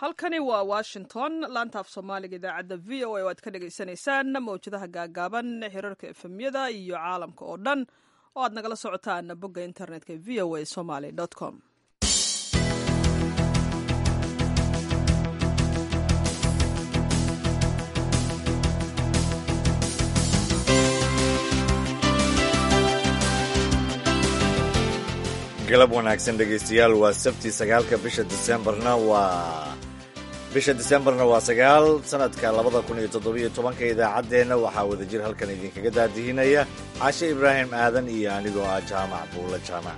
halkani waa washington laanta af soomaaliga idaacadda v o a oo aad ka dhagaysanaysaan mawjadaha gaagaaban xiriirka efemyada iyo caalamka oo dhan oo aad nagala socotaan bogga internetka v o a somaly com galab wanaagsan dhegaystayaal waa sabti sagaalka bisha disembarna waa bisha disembarna waa sagaal sanadka labada kun iyo toddobiyo tobanka idaacaddeenna waxaa wadajir halkan idinkaga daadihinaya cashe ibraahim aadan iyo anigoo ah jaamac buulla jaamac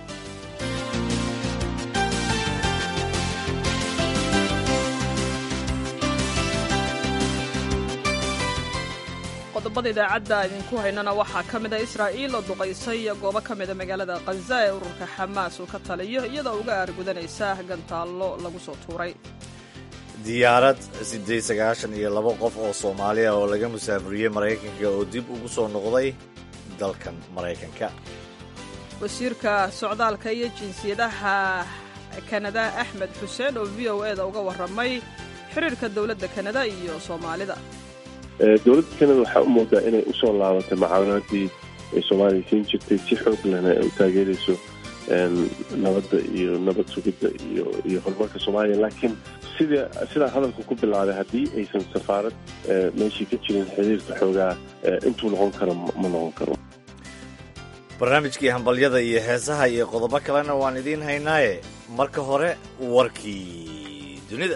qodobada idaacadda idinku haynana waxaa ka mid a israa'iil oo duqaysay goobo ka mida magaalada khaza ee ururka xamaas uu ka taliyo iyadoo uga aargudanaysa gantaallo lagu soo tuuray diyaarad siddeed sagaashan iyo laba qof oo soomaali ah oo laga musaafuriyey maraykanka oo dib ugu soo noqday dalkan maraykanka wasiirka socdaalka iyo jinsiyadaha kanada axmed xuseen oo v o e da uga warramay xiriirka dowladda kanada iyo soomaalida dowladda kanada waxaa u moodaa inay usoo laabatay mucaawanaaddii ay soomaaliya siin jirtay si xoog lehna ay u taageerayso nabadda iyo nabad sugidda iyo iyo horumarka soomaaliya laakiin sida sidaa hadalku ku bilaabay haddii aysan safaarad meeshii ka jirin xiriirka xoogaa intuu noqon karo ma noqon karo barnaamijkii hambalyada iyo heesaha iyo qodobo kalena waan idiin haynaaye marka hore warkii dunida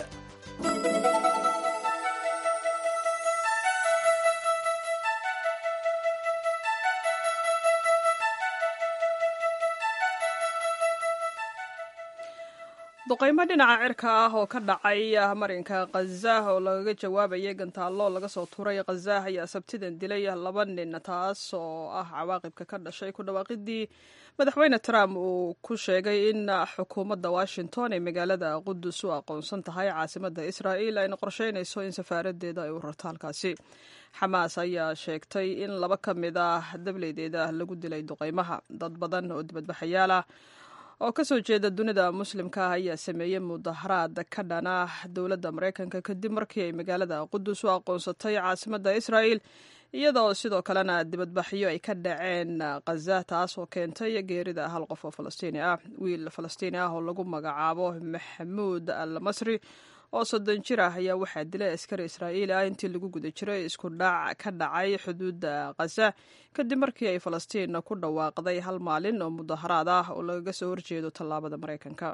duqaymo dhinaca cirka ah oo ka dhacay marinka khaza oo lagaga jawaabayay gantaallo laga soo turay khaza ayaa sabtidan dilay laba nin taas oo ah cawaaqibka ka dhashay ku dhawaaqidii madaxweyne trump uu ku sheegay in xukuumadda washington ee magaalada qudus u aqoonsan tahay caasimadda israa'il ayna qorsheynayso in safaaradeeda ay u rarto halkaasi xamaas ayaa sheegtay in laba ka mid ah dableydeeda lagu dilay duqaymaha dad badan oo dibadbaxayaal ah oo ka soo jeeda dunida muslimka ah ayaa sameeyey mudaharaad ka dhana dowladda maraykanka kadib markii ay magaalada qudus u aqoonsatay caasimadda israa'il iyadoo sidoo kalena dibadbaxyo ay ka dhaceen khaza taas oo keentay geerida hal qof oo falastiini ah wiil falastiini ah oo lagu magacaabo maxamuud al masri oo soddon jir ah ayaa waxaa dilay askari israa'iili ah intii lagu guda jiray isku dhac ka dhacay xuduudda khaza kadib markii ay falastiin ku dhawaaqday hal maalin oo mudaharaad ah oo lagaga soo horjeedo tallaabada maraykanka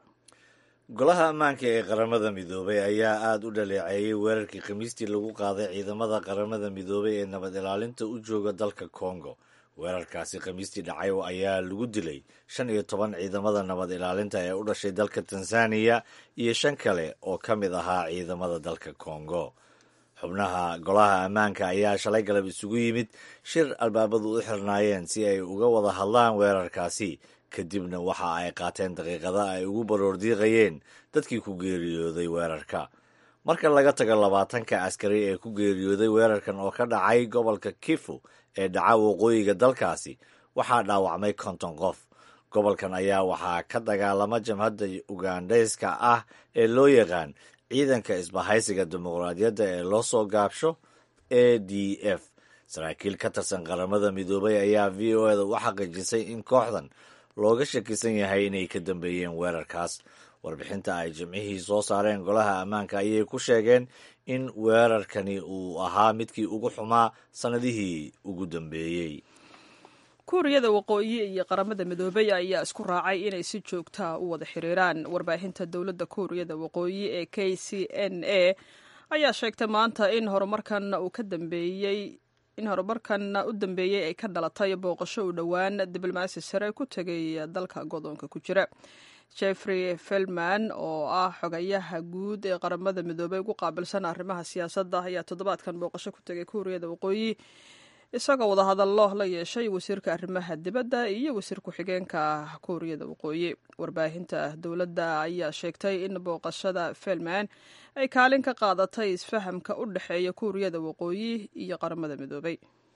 golaha ammaanka ee qaramada midoobay ayaa aada u dhaleeceeyey weerarkii khamiistii lagu qaaday ciidamada qaramada midoobay ee nabad ilaalinta u jooga dalka kongo weerarkaasi khamiistii dhacay ayaa lagu dilay shan iyo toban ciidamada nabad ilaalinta ee u dhashay dalka tanzaniya iyo shan kale oo ka mid ahaa ciidamada dalka kongo xubnaha golaha ammaanka ayaa shalay galab isugu yimid shir albaabadu u xirnaayeen si ay uga wada hadlaan weerarkaasi kadibna waxa ay qaateen daqiiqada ay ugu baroordiiqayeen dadkii ku geeriyooday weerarka marka laga tago labaatanka askari ee ku geeriyooday weerarkan oo ka dhacay gobolka kifu ee dhaca waqooyiga dalkaasi waxaa dhaawacmay konton qof gobolkan ayaa waxaa ka dagaalama jamhadda ugandhayska ah ee loo yaqaan ciidanka isbahaysiga dimuqraadiyadda ee loo soo gaabsho a d f saraakiil ka tirsan qaramada midoobay ayaa v o eda u xaqiijisay in kooxdan looga shakisan yahay inay ka dambeeyeen weerarkaas warbixinta ay jimcihii soo saareen golaha ammaanka ayay ku sheegeen in weerarkani uu ahaa midkii ugu xumaa sannadihii ugu dambeeyey kuuriyada waqooyi iyo qaramada midoobey ayaa isku raacay inay si joogtaa u wada xiriiraan warbaahinta dowladda kuuriyada waqooyi ee k c n a ayaa sheegtay maanta in horumarkan uu ka dambeeyey in horumarkan u dambeeyey ay ka dhalatay booqasho u dhowaan diblomaasi sare ku tegay dalka godoonka ku jira jeffrey felman oo ah xogayaha guud ee qaramada midoobey ugu qaabilsan arrimaha siyaasadda ayaa toddobaadkan booqasho ku tegay kuuriyada waqooyi isagoo wadahadallo la yeeshay wasiirka arrimaha dibadda iyo wasiir ku-xigeenka kuuriyada waqooyi warbaahinta dowladda ayaa sheegtay in booqashada felman ay kaalin ka qaadatay isfahamka u dhexeeya kuuriyada waqooyi iyo qaramada midoobey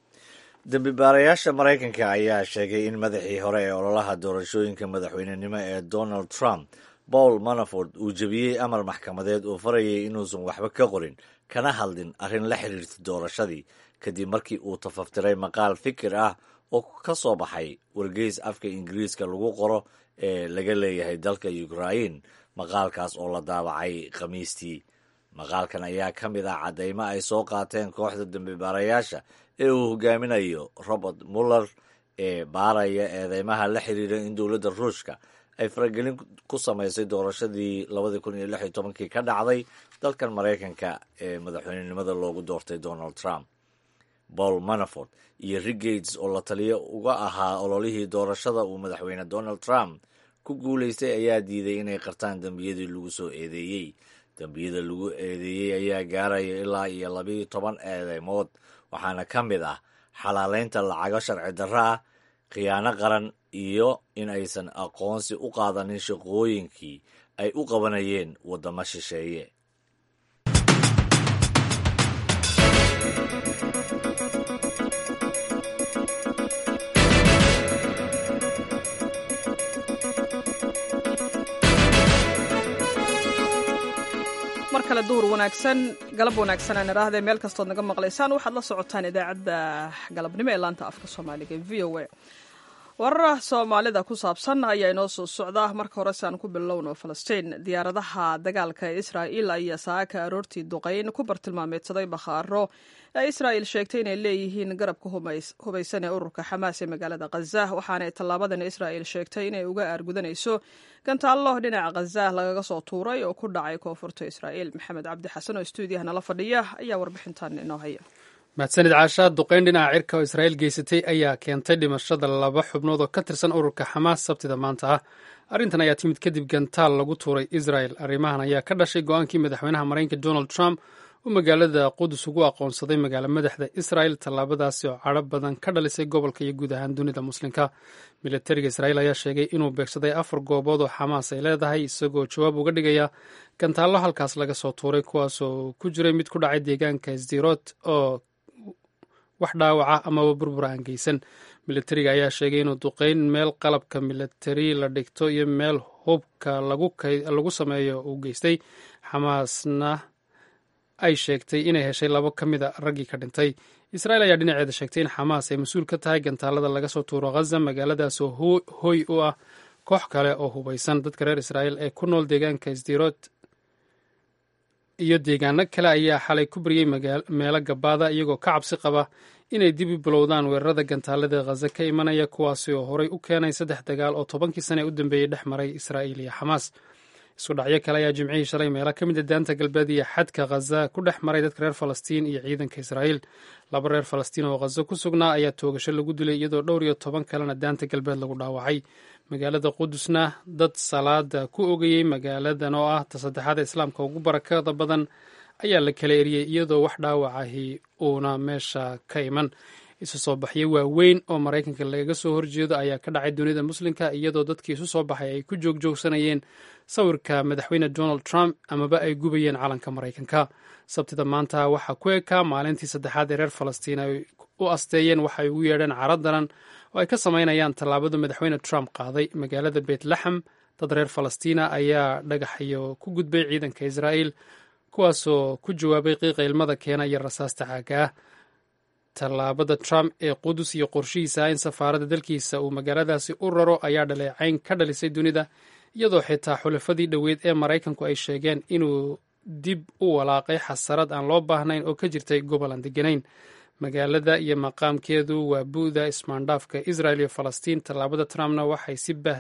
dembi baarayaasha maraykanka ayaa sheegay in madaxii hore ee ololaha doorashooyinka madaxweynenimo ee donald trump paul manaford uu jebiyey amar maxkamadeed oo farayay inuusan waxba ka qorin kana hadlin arrin la xiriirta doorashadii kadib markii uu tafaftiray maqaal fikir ah oo ka soo baxay wargeys afka ingiriiska lagu qoro ee laga leeyahay dalka ukrain maqaalkaas oo la daabacay khamiistii maqaalkan ayaa ka mid ah caddaymo ay soo qaateen kooxda dambibaarayaasha ee uu hogaaminayo robert muller ee baaraya eedeymaha la xiriira in dowladda ruushka ay faragelin ku samaysay doorashadii labadii kun iyo lix iyo tobankii ka dhacday dalkan maraykanka ee madaxweynenimada loogu doortay donald trump paul manafort iyo rick gates oo la taliyo uga ahaa ololihii doorashada uu madaxweyne donald trump ku guulaystay ayaa diiday inay qartaan dembiyadii lagu soo eedeeyey dembiyada lagu eedeeyey ayaa gaaraya ilaa iyo labiiyo toban eedeymood waxaana ka mid ah xalaaleynta lacago sharci darro ah khiyaano qaran iyo in aysan aqoonsi u qaadanin shaqooyinkii ay u qabanayeen waddamo shisheeye mar kale duhur wanaagsan galab wanaagsan aan idhaahdee meel kastood naga maqlaysaan waxaad la socotaan idaacadda galabnimo ee laanta afka soomaaliga e v o a warara soomaalida ku saabsan ayaa inoo soo socda marka hore si aan ku bilowno falastiin diyaaradaha dagaalka ee israa'il ayaa saaka aroortii duqayn ku bartilmaameedsaday bakhaaro ee israa'il sheegtay inay leeyihiin garabka hubaysan ee ururka xamaas ee magaalada khaza waxaanay tallaabadan israa'il sheegtay inay uga aargudanayso gantaallo dhinaca khaza lagaga soo tuuray oo ku dhacay koonfurta israa'il maxamed cabdi xasan oo stuudiyaha nala fadhiya ayaa warbixintan inoo haya mahadsanid caashaa duqayn dhinaca cirka oo israa'iil geysatay ayaa keentay dhimashada laba xubnood oo ka tirsan ururka xamaas sabtida maanta ah arrintan ayaa timid kadib gantaal lagu tuuray israel arrimahan ayaa ka dhashay go-aankii madaxweynaha maraykanka donald trump uu magaalada qudus ugu aqoonsaday magaalo madaxda israel tallaabadaasi oo cadho badan ka dhalisay gobolka iyo guud ahaan dunida muslimka militariga israa'iil ayaa sheegay inuu beegsaday afar goobood oo xamaas ay leedahay isagoo jawaab uga dhigaya gantaallo halkaas laga soo tuuray kuwaasoo ku jiray mid ku dhacay deegaanka sdirot oo wax dhaawaca amaba burbura aan geysan militariga ayaa sheegay inuu duqeyn meel qalabka militari la dhigto iyo meel hubka lagu sameeyo uu geystay xamaasna ay sheegtay inay heshay labo ka mid a raggii ka dhintay israel ayaa dhinaceeda sheegtay in xamaas ay mas-uul ka tahay gantaalada laga soo tuuro khaza magaaladaas oo hoy u ah koox kale oo hubeysan dadka reer israa'iil ee ku nool deegaanka sdirot iyo deegaano kale ayaa xalay ku baryey meelo gabaada iyagoo ka cabsi qaba inay dib u bilowdaan weerarada gantaalada khaza ka imanaya kuwaasi oo horey u keenay saddex dagaal oo tobankii sane u dambeeyey dhex maray israa'iil iyo xamaas isku dhacyo kale ayaa jimcihii shalay meelo ka mid a daanta galbeed iyo xadka khaza ku dhex maray dadka reer falastiin iyo ciidanka israa'iil laba reer falastiin oo khaza ku sugnaa ayaa toogasho lagu dilay iyadoo dhowr iyo toban kalena daanta galbeed lagu dhaawacay magaalada qudusna dad salaada ku ogayey magaaladan oo ah ta saddexaada islaamka ugu barakada badan ayaa la kala eriyey iyadoo wax dhaawacahi uuna meesha ka iman isu soo baxyo waaweyn oo maraykanka lagaga soo horjeedo ayaa ka dhacay dunida muslimka iyadoo dadkii isu soo baxay ay ku joogjoogsanayeen sawirka madaxweyne donald trump amaba ay gubayeen calanka maraykanka sabtida maanta waxaa ku ekaa maalintii saddexaad ee reer falastiin ay u asteeyeen waxa ay ugu yeedheen caro daran oo ay ka samaynayaan tallaabada madaxweyne trump qaaday magaalada beetlaxem dad reer falastiina ayaa dhagaxyo ku gudbay ciidanka israa'iil kuwaasoo ku jawaabay qiiqa ilmada keena iyo rasaasta caaga ah tallaabada trump ee qudus iyo qorshihiisa in safaaradda dalkiisa uu magaaladaasi u raro ayaa dhaleecayn ka dhalisay dunida iyadoo xitaa xulafadii dhoweyd ee maraykanku ay sheegeen inuu dib u walaaqay xasarad aan loo baahnayn oo ka jirtay gobol aan deganayn magaalada iyo maqaamkeedu waa bu'da ismaandhaafka israel iyo falastiin tallaabada trumpna waxaa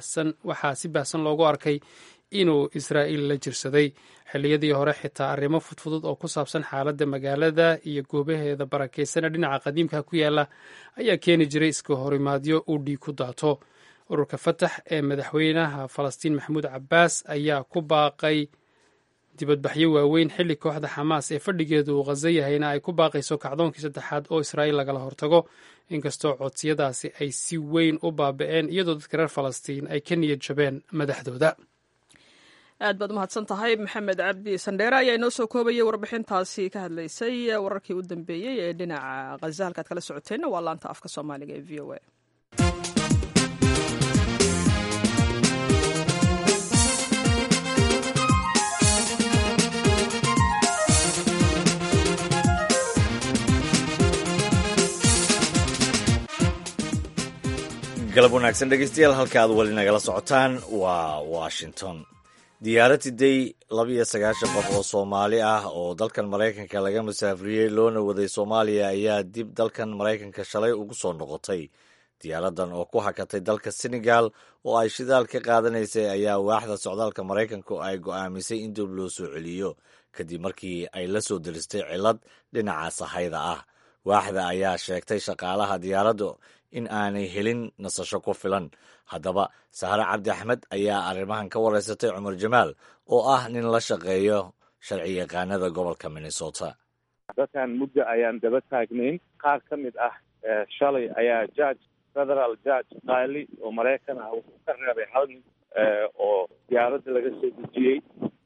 si baahsan loogu arkay inuu israa'iil la jirsaday xilliyadii hore xitaa arrimo fudfudud oo ku saabsan xaaladda magaalada iyo goobaheeda barakeysana dhinaca qadiimka ku yaala ayaa keeni jiray iska horimaadyo uu dhiig ku daato ururka fatax ee madaxweynaha falastiin maxamuud cabbaas ayaa ku baaqay dibadbaxyo waaweyn xilli kooxda xamaas ee fadhigeedu uu khazo yahayna ay ku baaqayso kacdoonkii saddexaad oo israa'iil lagala hortago inkastoo codsiyadaasi ay si weyn u baaba'een iyadoo dadka reer falastiin ay ka niyad jabeen madaxdooda aad baad umahadsan tahay maxamed cabdi sandheere ayaa inoo soo koobayay warbixintaasi ka hadlaysay wararkii u dambeeyey ee dhinaca khaza halkaad kala socoteenna waa laanta afka soomaaliga ee v o a galab wanaagsan dhegeystayaal halka aad weli nagala socotaan waa washington diyaarad siday labiyo sagaashan qof oo soomaali ah oo dalkan maraykanka laga masaafriyey loona waday soomaaliya ayaa dib dalkan maraykanka shalay ugu soo noqotay diyaaradan oo ku hakatay dalka senegal oo ay shidaal ka qaadanaysay ayaa waaxda socdaalka maraykanku ay go'aamisay in dib loo soo celiyo kadib markii ay la soo delistay cilad dhinaca sahayda ah waaxda ayaa sheegtay shaqaalaha diyaaraddu in aanay helin nasasho ku filan haddaba sahre cabdi axmed ayaa arrimahan ka wareysatay cumar jamaal oo ah nin la shaqeeyo sharci yaqaanada gobolka minnesota dadkan muddo ayaan daba taagnayn qaar ka mid ah shalay ayaa judge federal judge qaali oo maraykan ah wuxuu ka reebay hal nin oo diyaaradda laga soo dejiyey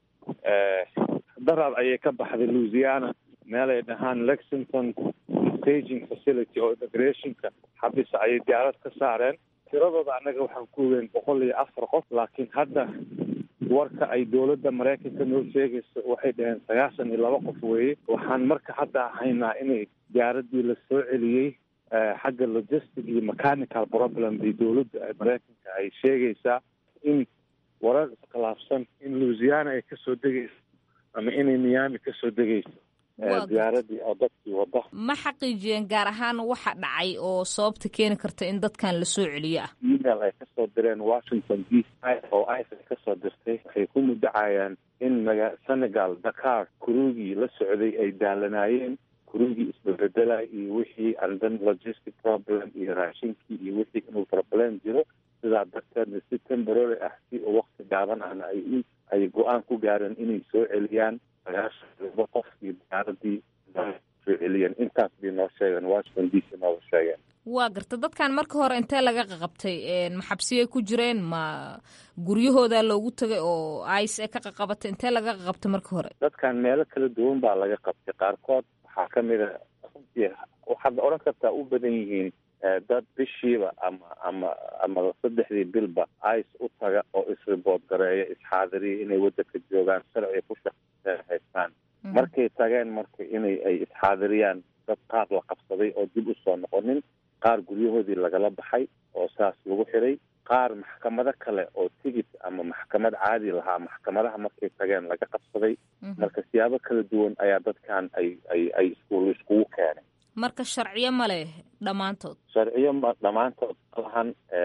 darar ayay ka baxday louisiana meelay dhahaan lexington staging facility oo immigrationka xabisa ayay diyaarad ka saareen tiradooda annaga waxaan ku ogeyn boqol iyo afar qof laakiin hadda warka ay dowladda maraykanka noo sheegayso waxay dhaheen sagaashan iyo laba qof weeye waxaan marka hadda haynaa inay diyaaraddii la soo celiyey xagga logistic iyo mechanical problem bay dowladda maraykanka ay sheegaysaa in warar iskhilaafsan in louisiana ay kasoo degayso ama inay miami kasoo degayso diyaaradii oo dadkii wada ma xaqiijiyeen gaar ahaan waxa dhacay oo sababta keeni karta in dadkan lasoo celiyo ah email ay kasoo direen washington d c oo ice ay kasoo dirtay waxay ku mudacayaan in maga senegal dakar kurugii la socday ay daalanaayeen kurugii isbabedela iyo wixii andan logistic problem iyo raashinkii iyo wixii inuu problem jiro sidaa darteedna si temporary ah si oo wakti gaaban ahna ay ay go-aan ku gaareen inay soo celiyaan sagaashan laba qof iyo diyaaradii soo celiyeen intaas bay noo sheegeen washington d c nooga sheegeen waa garta dadkan marka hore intee laga qaqabtay ma xabsiyay ku jireen ma guryahooda loogu tagay oo ice ka qaqabatay intee laga qaqabtay marka hore dadkan meelo kala duwan baa laga qabtay qaarkood waxaa kamid a runtii waxaad odhan kartaa u badan yihiin dad bishiiba ama ama ama saddexdii bilba ice u taga oo isribood gareeya isxaadiriya inay waddanka joogaan sharciga ku shaqe haystaan markay tageen marka inay ay isxaadiriyaan dad qaar la qabsaday oo dib usoo noqonin qaar guryahoodii lagala baxay oo saas lagu xiray qaar maxkamado kale oo tigit ama maxkamad caadi lahaa maxkamadaha markay tageen laga qabsaday marka siyaabo kala duwan ayaa dadkan ay ay ay iskuul iskugu keenay marka sharciyo ma leh dhammaantood sharciyo ma dhammaantood malahan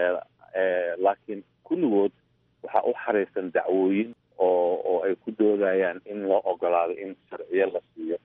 laakiin kulligood waxaa u xaraysan dacwooyin oo oo ay ku doodayaan in loo ogolaado in sharciyo la siiyo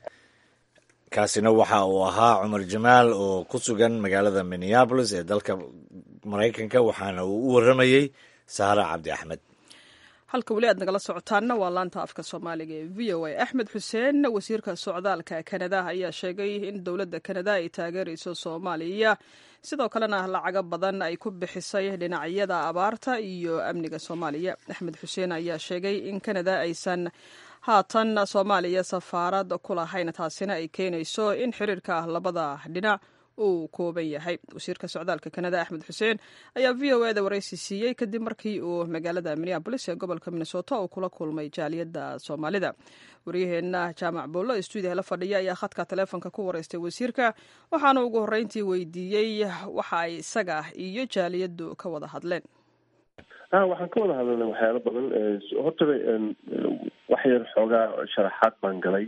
kaasina waxa uu ahaa cumar jamaal oo ku sugan magaalada minneabolis ee dalka maraykanka waxaana uu u warramayey saara cabdi axmed halka weli aad nagala socotaanna waa laanta afka soomaaliga ee v o a axmed xuseen wasiirka socdaalka kanada ayaa sheegay in dowladda kanada ay taageerayso soomaaliya sidoo kalena lacago badan ay ku bixisay dhinacyada abaarta iyo amniga soomaaliya axmed xuseen ayaa sheegay in kanada aysan haatan soomaaliya safaarad ku lahayn taasina ay keenayso in xiriirka labada dhinac uu kooban yahay wasiirka socdaalka kanada axmed xuseen ayaa v o eda waraysi siiyey kadib markii uu magaalada minneabolis ee gobolka minnesota uu kula kulmay jaaliyadda soomaalida waryaheena jaamac boollo ee stuudiyaha la fadhiya ayaa khadka taleefonka ku wareystay wasiirka waxaana ugu horreyntii weydiiyey waxa ay isaga iyo jaaliyaddu ka wada hadleen a waxaan ka wada hadalnay waxyaalo badan horta wax yar xoogaa sharaxaad baan galay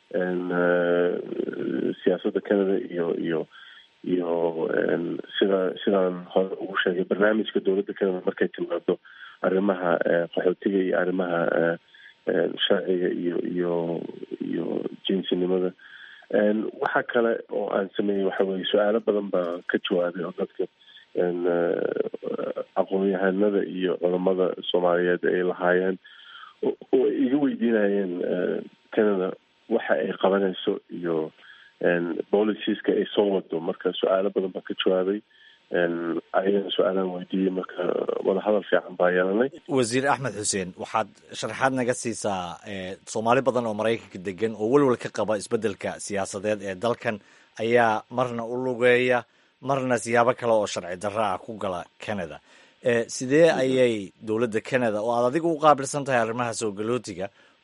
siyaasadda canada iyo iyo iyo sida sidaan hore ugu sheegay barnaamijka dowladda canada markay timaado arrimaha qaxootiga iyo arrimaha sharciga iyo iyo iyo jinsinimada waxa kale oo aan sameeyey waxa weye su-aalo badan baa ka jawaabay oo dadka aqoon-yahanada iyo culamada soomaaliyeed ay lahaayeen oo ay iga weydiinayeen canada waxa ay qabanayso iyo boliciska ay soo wado marka su-aalo badan baan ka jawaabay ayagana su-aalaan weydiiyey marka wadahadal fiican baa yeelanay wasiir axmed xuseen waxaad sharaxaad naga siisaa soomaali badan oo maraykanka degan oo welwel ka qaba isbeddelka siyaasadeed ee dalkan ayaa marna u lugeeya marna siyaabo kale oo sharci darro ah ku gala canada sidee ayay dowladda canada oo aad adiga u qaabilsan tahay arrimaha soo galootiga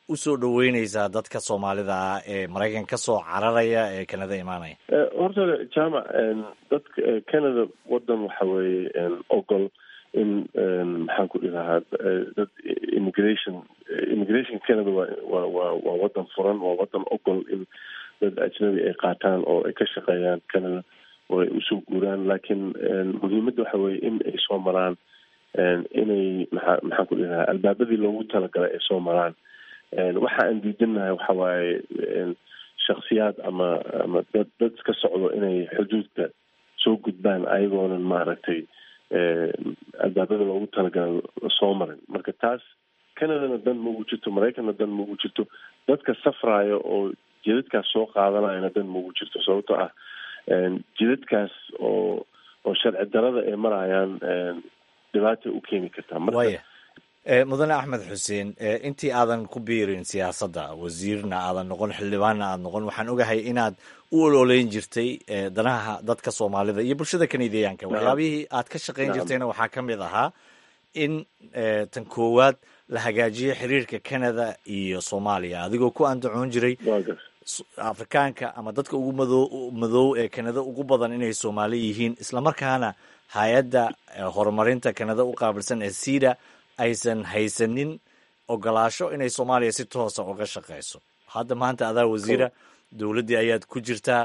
u soo dhoweyneysaa dadka soomaalida ah ee maraykan ka soo cararaya ee kanada imaanaya horta jaamac dadka canada wadan waxa weeye ogol in maxaan ku dhilahaa dad immigration immigration canada wa wa wa waa wadan furan waa wadan ogol in dad ajnabi ay qaataan oo ay ka shaqeeyaan canada oo ay usoo guuraan laakiin muhiimadda waxa weeye in ay soo maraan inay maxaa maxaan ku dhilahaa albaabadii loogu talagalay ay soo maraan waxa aan diidanahay waxa waaye shaksiyaad ama ama dad dad ka socdo inay xuduudka soo gudbaan ayagoonan maaragtay albaabada loogu talagalay soo marin marka taas canadana dan ma ugu jirto maraykanna dan ma ugu jirto dadka safraayo oo jidadkaas soo qaadanayana dan ma ugu jirto sababtoo ah jidadkaas oo oo sharci darada ay marayaan dhibaatay u keeni kartaa marka mudane axmed xuseen intii aadan ku biirin siyaasadda wasiirna aadan noqon xildhibaanna aad noqon waxaan ogahay inaad u ololeyn jirtay danaha dadka soomaalida iyo bulshada kanadiyaanka waxyaabihii aad ka shaqayn jirtayna waxaa ka mid ahaa in tan koowaad la hagaajiyo xiriirka canada iyo soomaaliya adigoo ku andacoon jiray afrikaanka ama dadka ugu mado madoow ee canada ugu badan inay soomaali yihiin islamarkaana hay-adda horumarinta canada u qaabilsan ee sida aysan haysanin ogolaasho inay soomaaliya si toosa uga shaqeyso hadda maanta adaa wasiira dowladdii ayaad ku jirtaa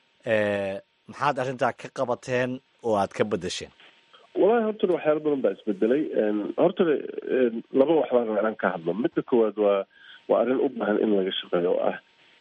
maxaad arrintaa ka qabateen oo aad ka bedesheen wallahi hortale waxyaala badan baa isbedelay hortale laba waxbaa raba inaan ka hadlo midda koowaad waa waa arrin u baahan in laga shaqeeyo oo ah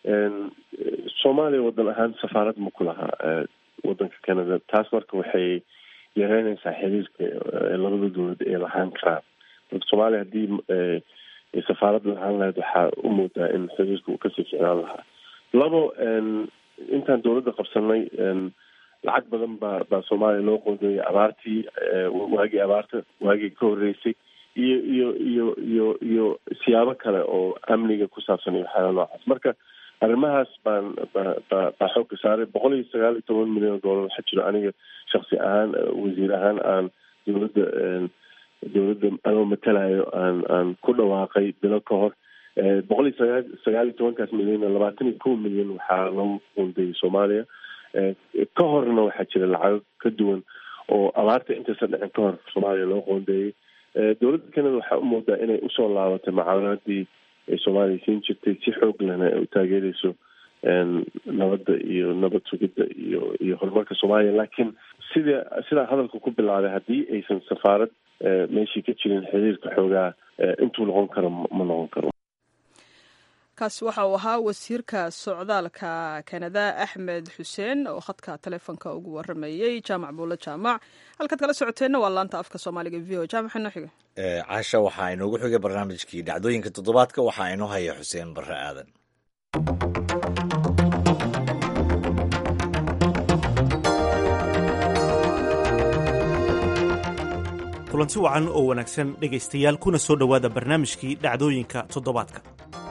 soomaaliya wadan ahaan safaarad ma ku lahaa wadanka canada taas marka waxay yareynaysaa xiriirka labada dowlad ay lahaan karaan marka soomaaliya haddii safaarad lahaan lahayd waxaa u moodaa in xiriirka uu kasii ficnaan lahaa labo intaan dowladda qabsanay lacag badan baa baa soomaaliya loo qoondeeyay abaartii waagii abaarta waagii ka horreysay iyo iyo iyo iyo iyo siyaabo kale oo amniga ku saabsan iyo waxyaala noocaas marka arrimahaas baan ba ba baa xoogka saaray boqol iyo sagaal iyo toban milyan oo dollar waxaa jiro aniga shaksi ahaan wasiir ahaan aan dowladda dowladda anoo matalayo aan aan ku dhawaaqay bilo ka hor boqol iyo sagaa sagaal iyo tobankaas milyan labaatan iyo kow milyan waxaa lagu qoondeeyay soomaaliya ka horna waxaa jira lacago ka duwan oo abaarta intaysan dhicin ka hor soomaaliya loo qoondeeyey dowladda canada waxaa u moodaa inay usoo laabatay mucaawanadii ay soomaaliya siin jirtay si xoog lehna ay u taageerayso nabadda iyo nabad sugidda iyo iyo horumarka soomaaliya laakiin sida sidaa hadalka ku bilaabay haddii aysan safaarad meeshii ka jirin xiriirka xoogaa intuu noqon karo ma noqon karo kaasi waxa uu ahaa wasiirka socdaalka kanada axmed xuseen oo khadka taleefonka ugu waramayey jaamac buulle jaamac halkaad kala socoteenna waa laanta afka soomaaliga v o jaamac inoo xiga casha waxaa inoogu xigay barnaamijkii dhacdooyinka toddobaadka waxaa inoo haya xuseen barre aadan kulanti wacan oo wanaagsan dhegaystayaal kuna soo dhowaada barnaamijkii dhacdooyinka toddobaadka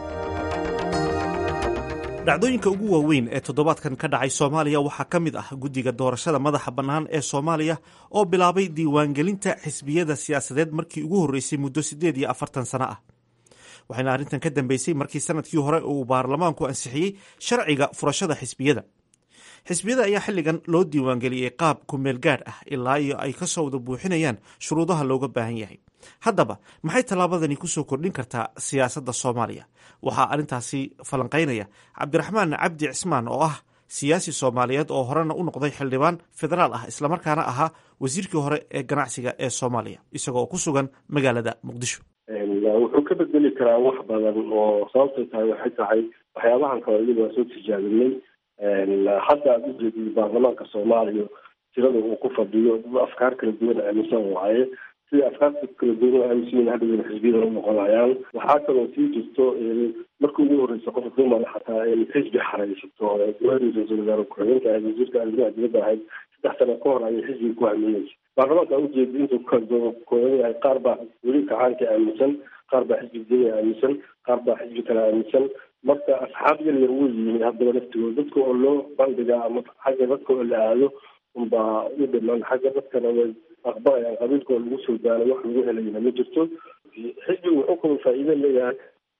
dhacdooyinka ugu waaweyn ee toddobaadkan ka dhacay soomaaliya waxaa ka mid ah guddiga doorashada madaxa bannaan ee soomaaliya oo bilaabay diiwaangelinta xisbiyada siyaasadeed markii ugu horreysay muddo siddeed iyo afartan sano ah waxayna arrintan ka dambeysay markii sanadkii hore uu baarlamaanku ansixiyey sharciga furashada xisbiyada xisbiyada ayaa xilligan loo diiwaangeliyey qaab kumeel gaadh ah ilaa iyo ay ka soo wada buuxinayaan shuruudaha looga baahan yahay haddaba maxay tallaabadani kusoo kordhin kartaa siyaasadda soomaaliya waxaa arrintaasi falanqaynaya cabdiraxmaan cabdi cismaan oo ah siyaasi soomaaliyeed oo horena u noqday xildhibaan federaal ah islamarkaana ahaa wasiirkii hore ee ganacsiga ee soomaaliya isagoo ku sugan magaalada muqdisho wuxuu ka bedeli karaa wax badan oo sababtay tahay waxay tahay waxyaabahan kale iyada waa soo tijaabinay hadda aad ujeedid baarlamaanka soomaaliya tirada uu ku fadhiyo afkaar kala duwan aaminsan waaye sida afkaarta kala duwan oo aaminsan yihin hadda xisbiyada u noqonayaan waxaa kaloo sii jirto markii ugu horreysa qof dumar xataa xisbi xaraysato gabadhii ra-iisul wasaare ku-xigeenka ahayd wasiirka arrimaha dibadda ahayd saddex sano ka hor ayay xisbiga ku haminaysa baarlamaanka aa ujeeda intuu kakooban yahay qaar baa weli kacaanka aaminsan qaar baa xisbi diniga aaminsan qaar baa xisbi kale aaminsan marka asxaab yar yar wey yihiin haddaba laftigooda dadka oo loo bandhigaa ama xagga dadka oo la aado unbaa u dhiman xagga dadkana way aqbalayaan qabiilkoo lagu soo daanay wax lagu helayna ma jirto xisbigu wuxuu kaloo faa'iido leeyahay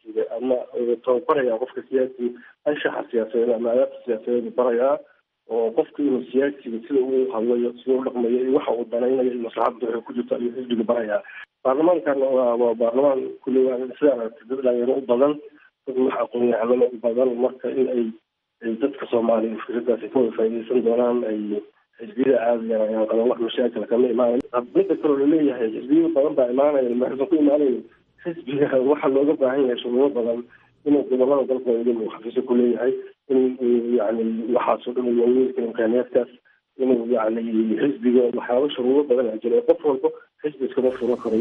siyaasiga ama tababaraya qofka siyaasiga anshaxa siyaasadeed ama adaabta siyaasadeed barayaa oo qofka inuu siyaasiga sida uu hadlayo sida u dhaqmayo iyo waxa uu danaynayo iyo maslaxadda waxay ku jirto ayuu xisbiga barayaa baarlamaankan waa waa baarlamaan kulli waa sida aragtay dad dhalinyaro u badan dad wax aqoon-yahanimo u badan marka in ay ay dadka soomaaliya fikradaasi ka wada faa'iideysan doonaan ay xisbiyada caadiyan ayaan qaban wax mashaakil kama imaanayn midda kaloo laleeyahay xisbiyo badan baa imaanaya maxaysan ku imaanayn xisbiga waxaa looga baahan yahay shuruudo badan inuu gobolada dalka uu xafiiso ku leeyahay in yani waxaasoo dhan waaweynka imkaaniyaadkaas inuu yani xisbiga waxyaaba shuruudo badan a jira qof walba xisbi iskama furo karo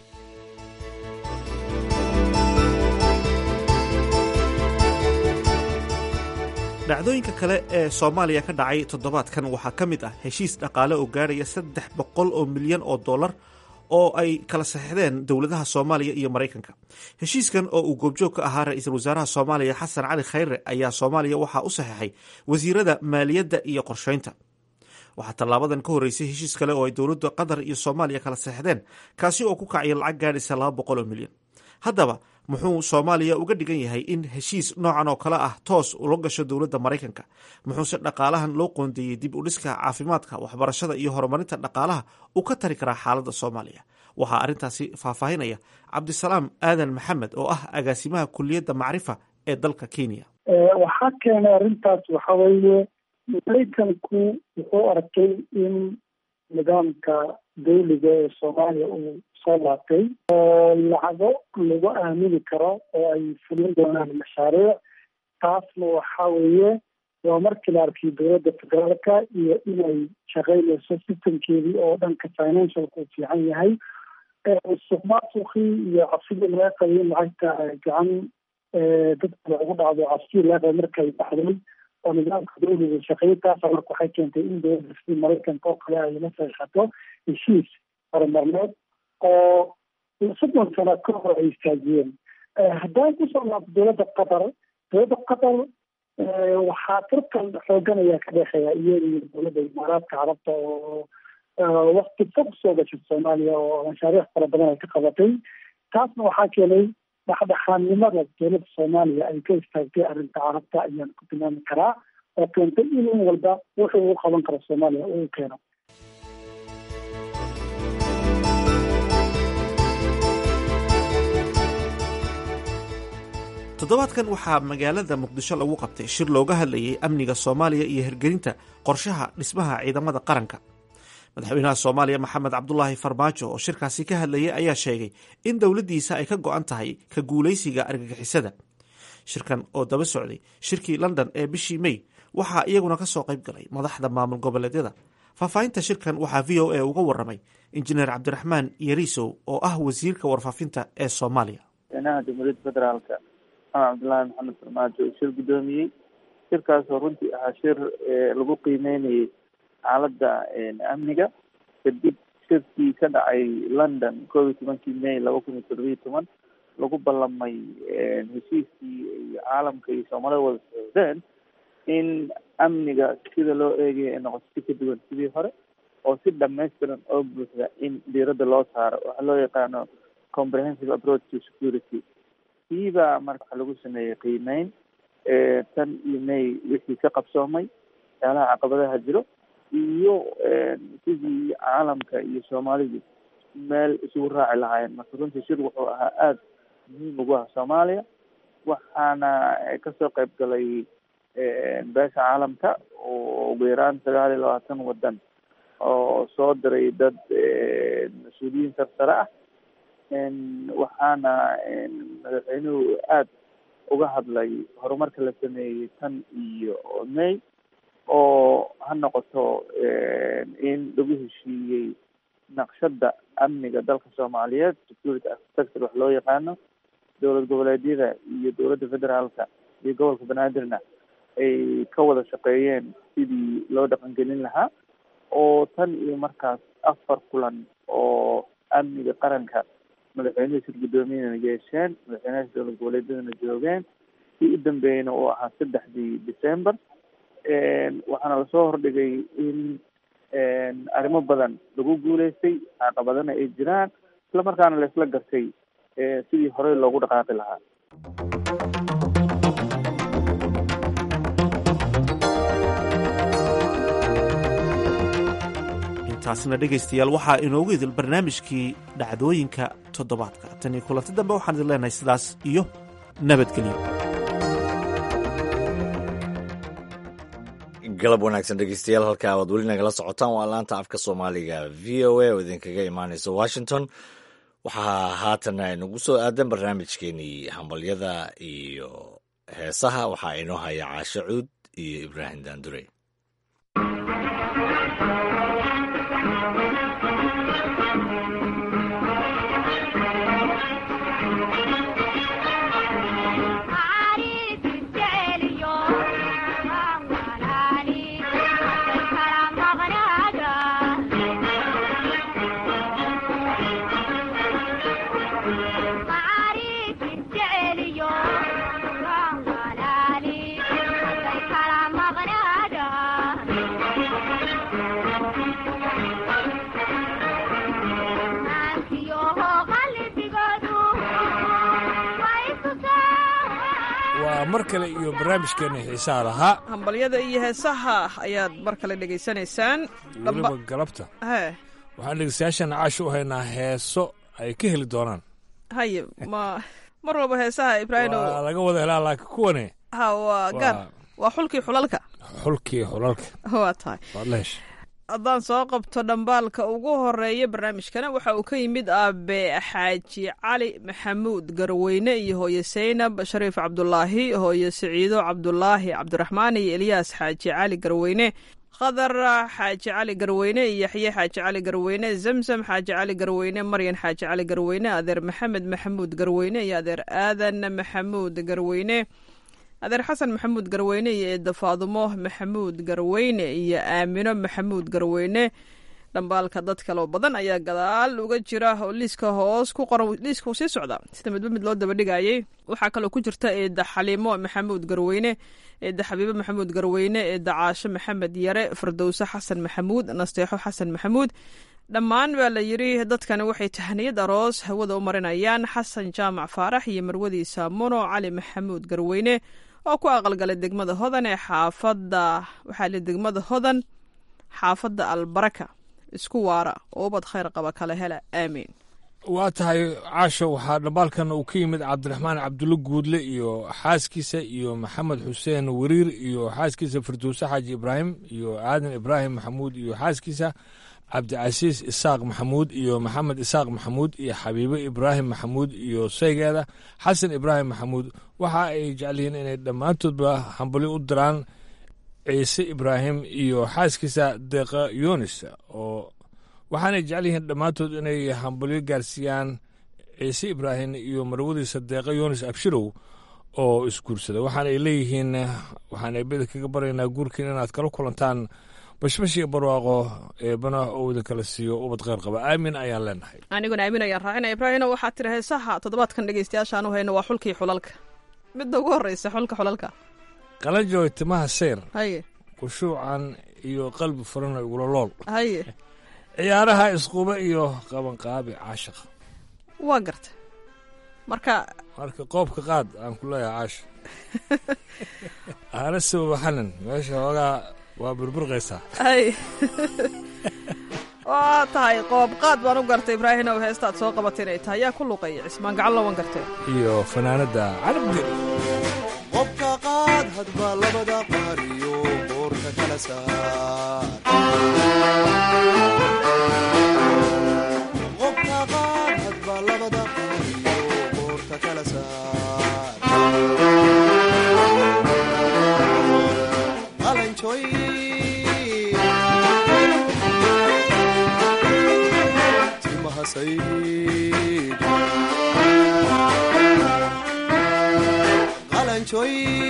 dhacdooyinka kale ee soomaaliya ka dhacay toddobaadkan waxaa ka mid ah heshiis dhaqaale oo gaarhaya saddex boqol oo milyan oo dollar oo ay kala saxeixdeen dowladaha soomaaliya iyo maraykanka heshiiskan oo uu goobjoog ka ahaa ra-iisul wasaaraha soomaaliya xasan cali khayre ayaa soomaaliya waxaa u saxeixay wasiirada maaliyadda iyo qorsheynta waxaa tallaabadan ka horreysay heshiis kale oo ay dowladda qatar iyo soomaaliya kala saxeixdeen kaasi oo ku kacaya lacag gaadhaysa laba boqol oo milyan haddaba muxuu soomaaliya uga dhigan yahay in heshiis noocan oo kale ah toos ula gasho dowladda maraykanka muxuuse dhaqaalahan loo qoondeeyey dib u dhiska caafimaadka waxbarashada iyo horumarinta dhaqaalaha uu ka tari karaa xaaladda soomaaliya waxaa arrintaasi faahfaahinaya cabdisalaam aadan maxamed oo ah agaasimaha kuliyadda macrifa ee dalka kenya waxaa keenay arrintaas waxa weeye maraykanku wuxuu arkay in nidaamka dawliga ee soomaaliya uu soo laabtay oo lacago lagu aamini karo oo ay fulin doonaan mashaariic taasna waxa weeye waa markii la arkay dowladda federaalka iyo inay shaqeynayso systemkeedii oo dhanka financialka uu fiican yahay suqmaasuqii iyo cabsidii laga qabay in lacagta gacan dadka lagu dhacdo cabsidii laga qabay markay baxday oo nidaamka dawliga shaqeeyay taasa marka waxay keentay in dowladda sidii maraykanka oo kale ay la saxiixato heshiis horumarneed oo soddon sano ka hor ay istaajiyeen haddaan kusoo laabto dowladda qatar dowladda qatar waxaa tartan xoogan ayaa ka dhexeeya iyada iyo dowladda imaaraadka carabta oo wakti fog soo gashay soomaaliya oo mashaariic fara badan ay ka qabatay taasna waxaa keenay dhexdhexaadnimada dowladda soomaaliya ay ka istaagtay arrinta carabta ayaan ku tilmaami karaa oo keentay in in walba wuxuu u qaban karo soomaaliya uu keeno toddobaadkan waxaa magaalada muqdisho lagu qabtay shir looga hadlayay amniga soomaaliya iyo hirgelinta qorshaha dhismaha ciidamada qaranka madaxweynaha soomaaliya maxamed cabdulaahi farmaajo oo shirkaasi ka hadlayay ayaa sheegay in dowladdiisa ay ka go-an tahay ka guulaysiga argagixisada shirkan oo daba socday shirkii london ee bishii may waxaa iyaguna ka soo qayb galay madaxda maamul goboleedyada faahfaahinta shirkan waxaa v o a uga waramay injineer cabdiraxmaan yariisow oo ah wasiirka warfaafinta ee soomaaliya maxamed cabdullaahi maxamed farmaajo uu shir guddoomiyey shirkaasoo runtii ahaa shir lagu qiimeynayay xaaladda amniga kadib shirkii ka dhacay london koob iyo tobankii may laba kun iyo toddobiyo toban lagu ballamay heshiiskii iyo caalamka iyo soomaalida wada socdeen in amniga sida loo eegaya ay noqoto si ka duwan sidii hore oo si dhamaystiran oo buuxda in diiradda loo saaro waxaa loo yaqaano comprehensive approach to security kiibaa marka waxa lagu sameeyey qiimeyn tan iyo may wixii ka qabsoomay waxyaalaha caqabadaha jiro iyo sidii caalamka iyo soomaalidu meel isugu raaci lahaayeen marka runtii shir wuxuu ahaa aada muhiim ugu ah soomaaliya waxaana kasoo qayb galay beesha caalamka oo ugu yaraan sagaal iyo labaatan waddan oo soo diray dad mas-uuliyiin sarsare ah waxaana madaxweynuhu aada uga hadlay horumarka la sameeyey tan iyo may oo ha noqoto in lagu heshiiyey naqshadda amniga dalka soomaaliyeed security architecture wax loo yaqaano dowlad goboleedyada iyo dowladda federaalka iyo gobolka banaadirna ay ka wada shaqeeyeen sidii loo dhaqangelin lahaa oo tan iyo markaas afar kulan oo amniga qaranka madaxweynuhu shir guddoomiyana yeesheen madaxweynaha dowlad goboleedyadana joogeen kii u dambeeyeyna uu ahaa saddexdii december waxaana lasoo hordhigay in arrimo badan lagu guuleystay caqabadana ay jiraan isla markaana laisla gartay sidii horey loogu dhaqaaqi lahaa intaasna dhegaystayaal waxaa inoogu idil barnaamijkii dhacdooyinka toddobaadka tan iyo kulanti dambe waxaan idin leenahay sidaas iyo nabadgelyo galab wanaagsan dhegeystayaal halka aad weli nagala socotaan waa laanta afka soomaaliga v o a oo idinkaga imaaneysa washington waxaa haatan inagu soo aadan barnaamijkeenii hambalyada iyo heesaha waxaa inoo haya caasho cuud iyo ibraahim daandure waa mar kale iyo barnaamijkeena xiisaha lahaa hambalyada iyo heesaha ayaad mar kale dhegaysanaysaan weliba galabta he waxaan dhegeystayaashan caash u haynaa heeso ay ka heli doonaan haye ma mar walba heesaha ibraahim waa laga wada helaa laakiin kuwane ha waa gaar waa xulkii xulalka xulkii xulalka waa tahay waad la hesha haddaan soo qabto dhambaalka ugu horeeya barnaamijkana waxa uu ka yimid aabe xaaji cali maxamuud garweyne iyo hooye saynab shariif cabdulaahi hooye siciido cabdulaahi cabdiraxmaan iyo elyaas xaaji cali garweyne khadar xaaji cali garweyne iyo yaxye xaaji cali garweyne zamzam xaaji cali garweyne maryan xaaji cali garweyne adeer maxamed maxamuud garweyne iyo adeer aadan maxamuud garweyne adeer xasan maxamuud garweyne iyo eedda faadumo maxamuud garweyne iyo aamino maxamuud garweyne dhambaalka dad kaloo badan ayaa gadaal uga jira oo liiska hoos ku qoran liiska sii socda sida midba mid loo dabadhigayay waxaa kaloo ku jirta eedda xaliimo maxamuud garweyne eedda xabiibo maxamuud garweyne eedda caasho maxamed yare fardowse xasan maxamuud nasteexo xasan maxamuud dhammaan baa la yidri dadkani waxay tahniyad aroos hawada u marinayaan xasan jaamac faarax iyo marwadiisa muno cali maxamuud garweyne oo ku aqalgalay degmada hodan ee xaafadda waxaa li degmada hodan xaafadda albaraka isku waara oo ubad khayr qaba kala hela aamiin waa tahay caasho waxaa dhambaalkan uu ka yimid cabdiraxmaan cabdulle guudle iyo xaaskiisa iyo maxamed xuseen weriir iyo xaaskiisa firdowse xaaji ibraahim iyo aadan ibraahim maxamuud iyo xaaskiisa cabdicasiis isaaq maxamuud iyo maxamed isaaq maxamuud iyo xabiibe ibraahim maxamuud iyo saygeeda xasan ibraahim maxamuud waxa ay jecel yihiin inay dhammaantoodba hambali u diraan ciise ibraahim iyo xaaskiisa deeqa yunis oo waxaanay jecel yihiin dhammaantood inay hambalyo gaarsiiyaan ciise ibraahim iyo marwadiisa deeqa yunis abshirow oo isguursada waxaana ay leeyihiin waxaan eebada kaga baryaynaa guurkiin inaad kala kulantaan bashbash iyo barwaaqo eebana oo idin kala siiyo ubad kheyr qaba aamin ayaan leenahay aniguna aamin ayaan raacina ibraahino waxaa tiri heesaha toddobaadkan dhegeystayaashaan u hayno waa xulkii xulalka midda ugu horreysa xulka xulalka qalanjooy timaha seyr haye khushuucan iyo qalbi furana igula lool haye ciyaaraha isquba iyo qabanqaabi caashiq waa garta marka marka qoobka qaad aan ku leeyahay caasha aana sababa xanan meesha hoogaa waa burburqaysaa hay waa tahay qoob qaad baan u gartay ibraahim ow heestaad soo qabatay inay tahay yaa ku luqaya cismaan gacanlo waan gartay iyo fanaanadda calabgel qobka qaad hadba labada qaariyo boorka kala saar qobka qaad hadba labada qaariyo boorka kala saar qalanjoy timaha sayd qalanjoy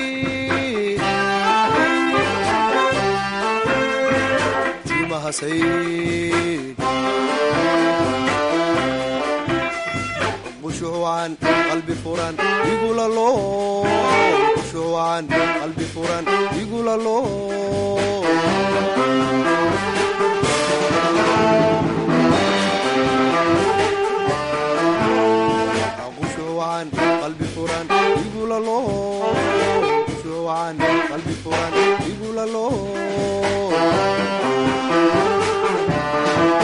timaha sayd khushuucan qalbi furan igula loo khushuucan qalbi furan igula loo khushuucan qalbi furan igula loo khushuucan qalbi furan igula loo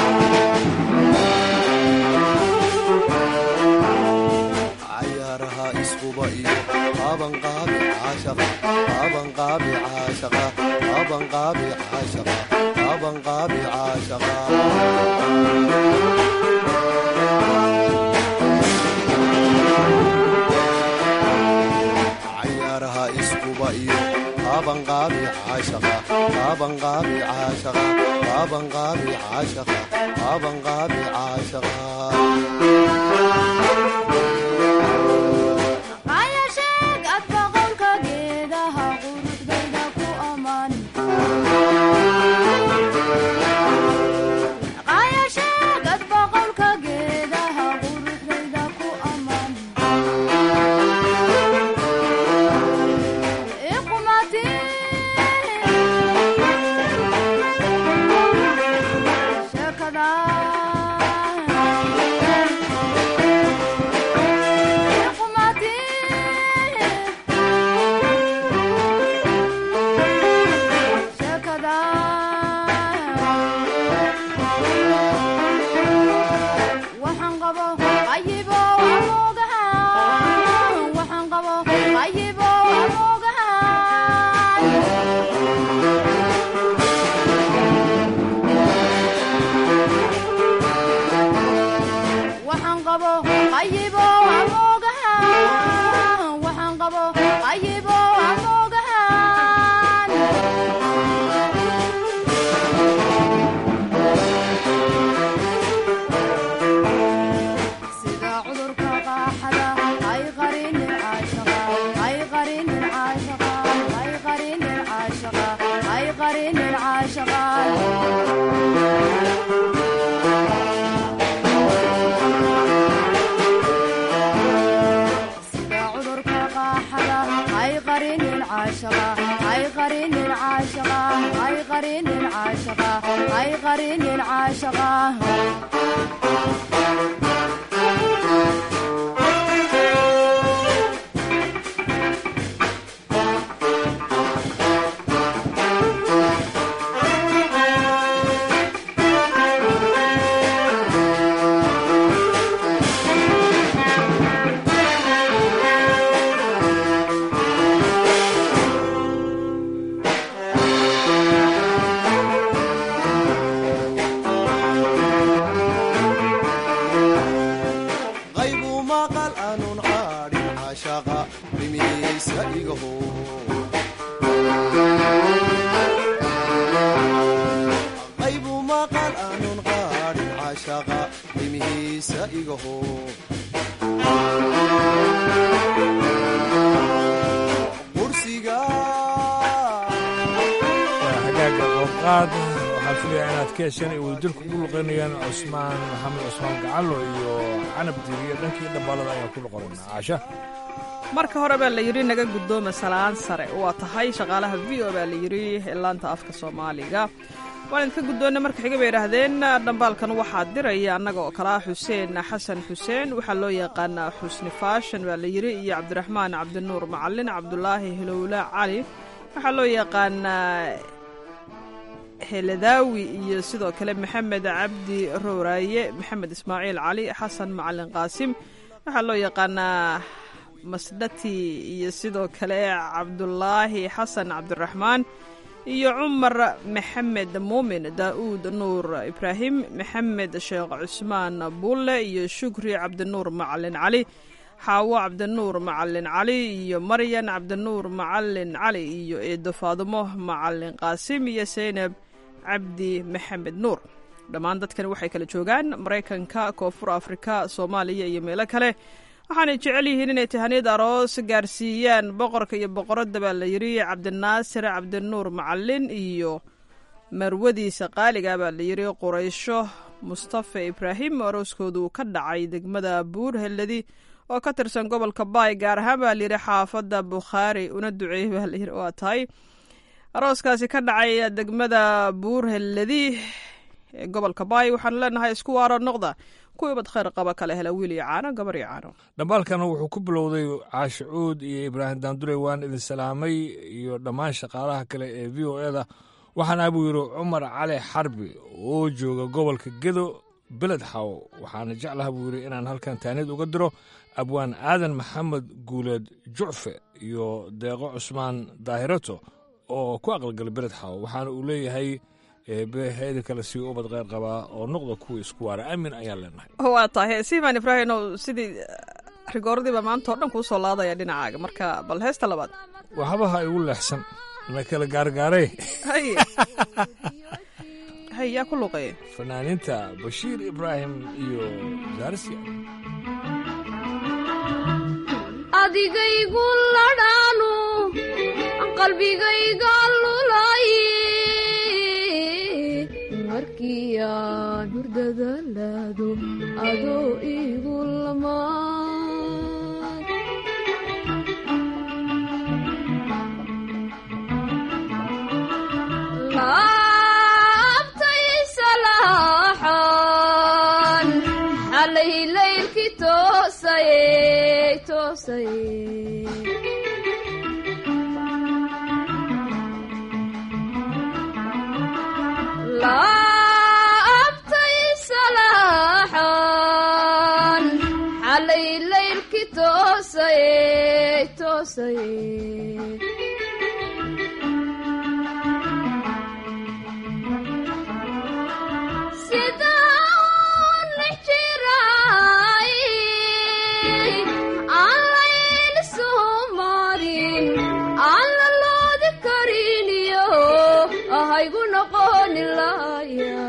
qabanqaabi caashaqa qabanqaabi caashaqa qabanqaabi caashaqa qabanqaabi caashaqa cayaaraha iskuba iyo qabanqaabi caashaqa qabanqaabi caashaqa qabanqaabi caashaqa qabanqaabi caashaqa ayasheeg adba qolka geedaha quruxdayda ku ammaan ayasheeg adba qolka geedaha quruxdayda ku ammaan iqumati sheekada iqumati sheekada waxaan qabo qayibo amoogaha waxaan qabo qayibo amoogaha waxaan qabo qayibo amoogaha waxaan qabo qayibo amoogaha sida cudurka qaaxada ay qarinin caashaqa ay qarinin caashaqa ay qarinin caashaqa ay qarinin caashaqa sida cudurka qaaxada ay qarinin caashaqa ay qarinin caashaqa ay qarinin caashaqa ay qarinin caashaqa qaybu maqal aanun qaadhin caashaqa dhimiyeysa igaho qaybu maqal aanun qaadhin caashaqa dhimihiisa igaho qursiga hagaaga qowqaad waxaan filayaa inaad ka hesheen ay wadajirku ugu luqaynayaan cusmaan maxamed cusmaan gacalo iyo canab diiriyo dhankii dhambaalada ayaan ku luqanaynaa caasha marka hore baa la yidhi naga guddooma salaan sare waa tahay shaqaalaha v o baa la yidhi laanta afka soomaaliga waan idinka guddoonna marka xiga bay idhaahdeen dhambaalkan waxaa diraya annaga oo kale ah xuseen xasan xuseen waxaa loo yaqaanaa xusni faashan baa la yidhi iyo cabdiraxmaan cabdinuur macalin cabdulaahi hilowla cali waxaa loo yaqaanaa heladaawi iyo sidoo kale maxamed cabdi rowraaye maxamed ismaaciil cali xasan macalin qaasim waxaa loo yaqaanaa masdhati iyo sidoo kale cabdulaahi xasan cabdiraxmaan iyo cumar maxamed muumin daa'uud nuur ibraahim maxamed sheekh cusmaan bulle iyo shukri cabdinuur macalin cali xaawo cabdinuur macalin cali iyo maryan cabdinuur macalin cali iyo eedo faadumo macalin qaasim iyo seynab cabdi maxamed nuur dhammaan dadkani waxay kala joogaan maraykanka koonfur afrika soomaaliya iyo meelo kale waxaanay jecel yihiin inay tahaniyad aroos gaarsiiyaan boqorka iyo boqoradda baa la yidhi cabdinaasir cabdinuur macalin iyo marwadiisa qaaliga baa la yidhi quraysho mustafa ibraahim oo arooskoodu ka dhacay degmada buur helladi oo ka tirsan gobolka baay gaar ahaan baa layidhi xaafadda bukhaari una duceeyey baa layidhi waa tahay arooskaasi ka dhacay degmada buur helladi ee gobolka baay waxaanu leenahay isku waaro noqda kuwii bad khayr qaba kala hela wiil iyo caano gabar iyo caano dhambaalkana wuxuu ku bilowday caasho cuud iyo ibraahim daandure waan idin salaamay iyo dhammaan shaqaalaha kale ee v o eda waxaana buu yidhi cumar cali xarbi oo jooga gobolka gedo beled xaw waxaana jeclaha buu yidhi inaan halkan taaniyad uga diro abwaan aadan maxamed guuleed jucfe iyo deeqo cusmaan daahirato oo ku aqalgalay beled xaw waxaana uu leeyahay eebeheeda kale sii ubad qeyr qabaa oo noqda kuwa isku waara aamin ayaan leenahay waa tahay siimaan ibraahino sidii rigooradiiba maanta oo dhan kuu soo laadaya dhinacaaga marka bal heesta labaad waxbaha igu leexsan na kala gaargaaray hay hay yaa ku luqeeya fanaaniinta bashiir ibraahim iyo zaarsiya adigaygu ladhaanu qalbigayga lulay markii aan hurdada laado adoo igu lamaan laabtay salaaxan xalay laylkii toosaye toosaye laabtay salaaxan xalay laylkii toosaye toosaye haygu noqoni laya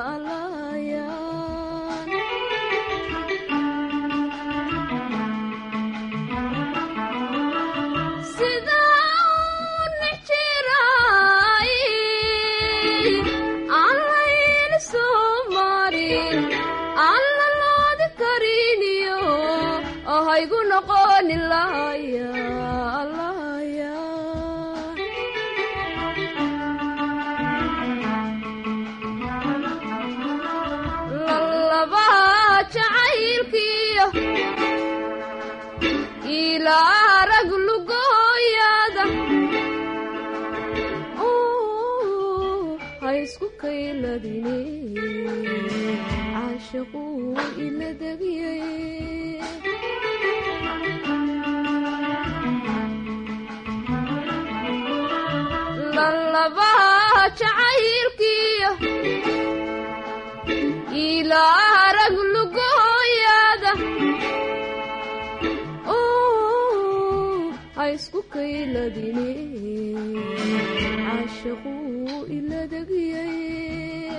sida nijiray aan layl soo marin aan laloodi kariniyo haygu noqoni laya jacaylkiyo ilaa rag lugooyada ha isku kayladine caashaquu ila degiyay lalabaha jacaylkiyo ilaa rag lugooyada ha isku kayladine caashaquu ila degiyay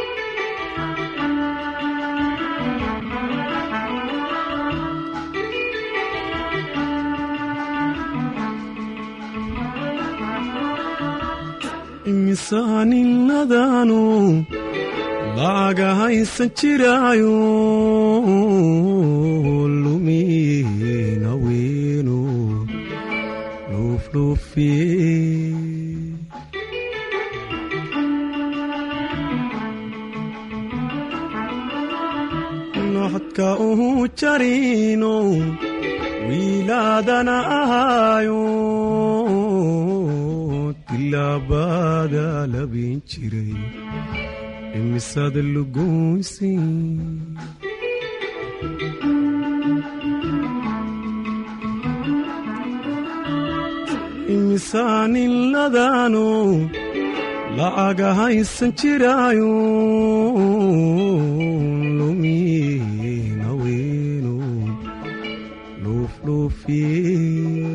imisaaniladaanu lacaga haysan jiraayo lumina weenu luufluufiye noxodka uhu jarino wiilaadana ahaayo tilaabada labin jiray imisada lugoysi imisaaniladaanu lacaga haysan jiraayo lumina weenu luufluufiye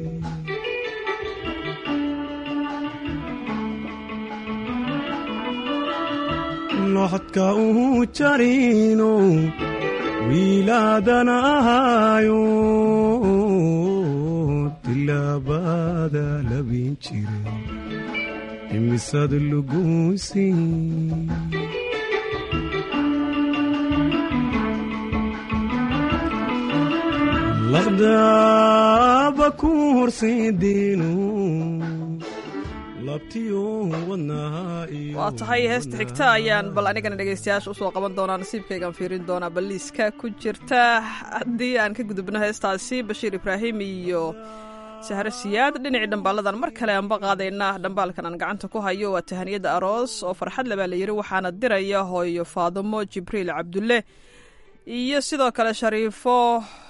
noxodka uhu jarino wiilaadana ahaayo tilaabada labin jiray imisada lugoysi laqdaaba ku horseediinu waa tahay heesta xigta ayaan bal anigana dhegaystayaasha usoo qaban doonaa nasiibkaygaan fiirin doonaa balliiska ku jirta haddii aan ka gudubno heestaasi bashiir ibraahim iyo sahre siyaad dhinacii dhambaaladan mar kale aanba qaadaynaa dhambaalkan aan gacanta ku hayo waa tahaniyada aroos oo farxad lebaa la yidhi waxaana diraya hooyo faadumo jibriil cabdulle iyo sidoo kale shariifo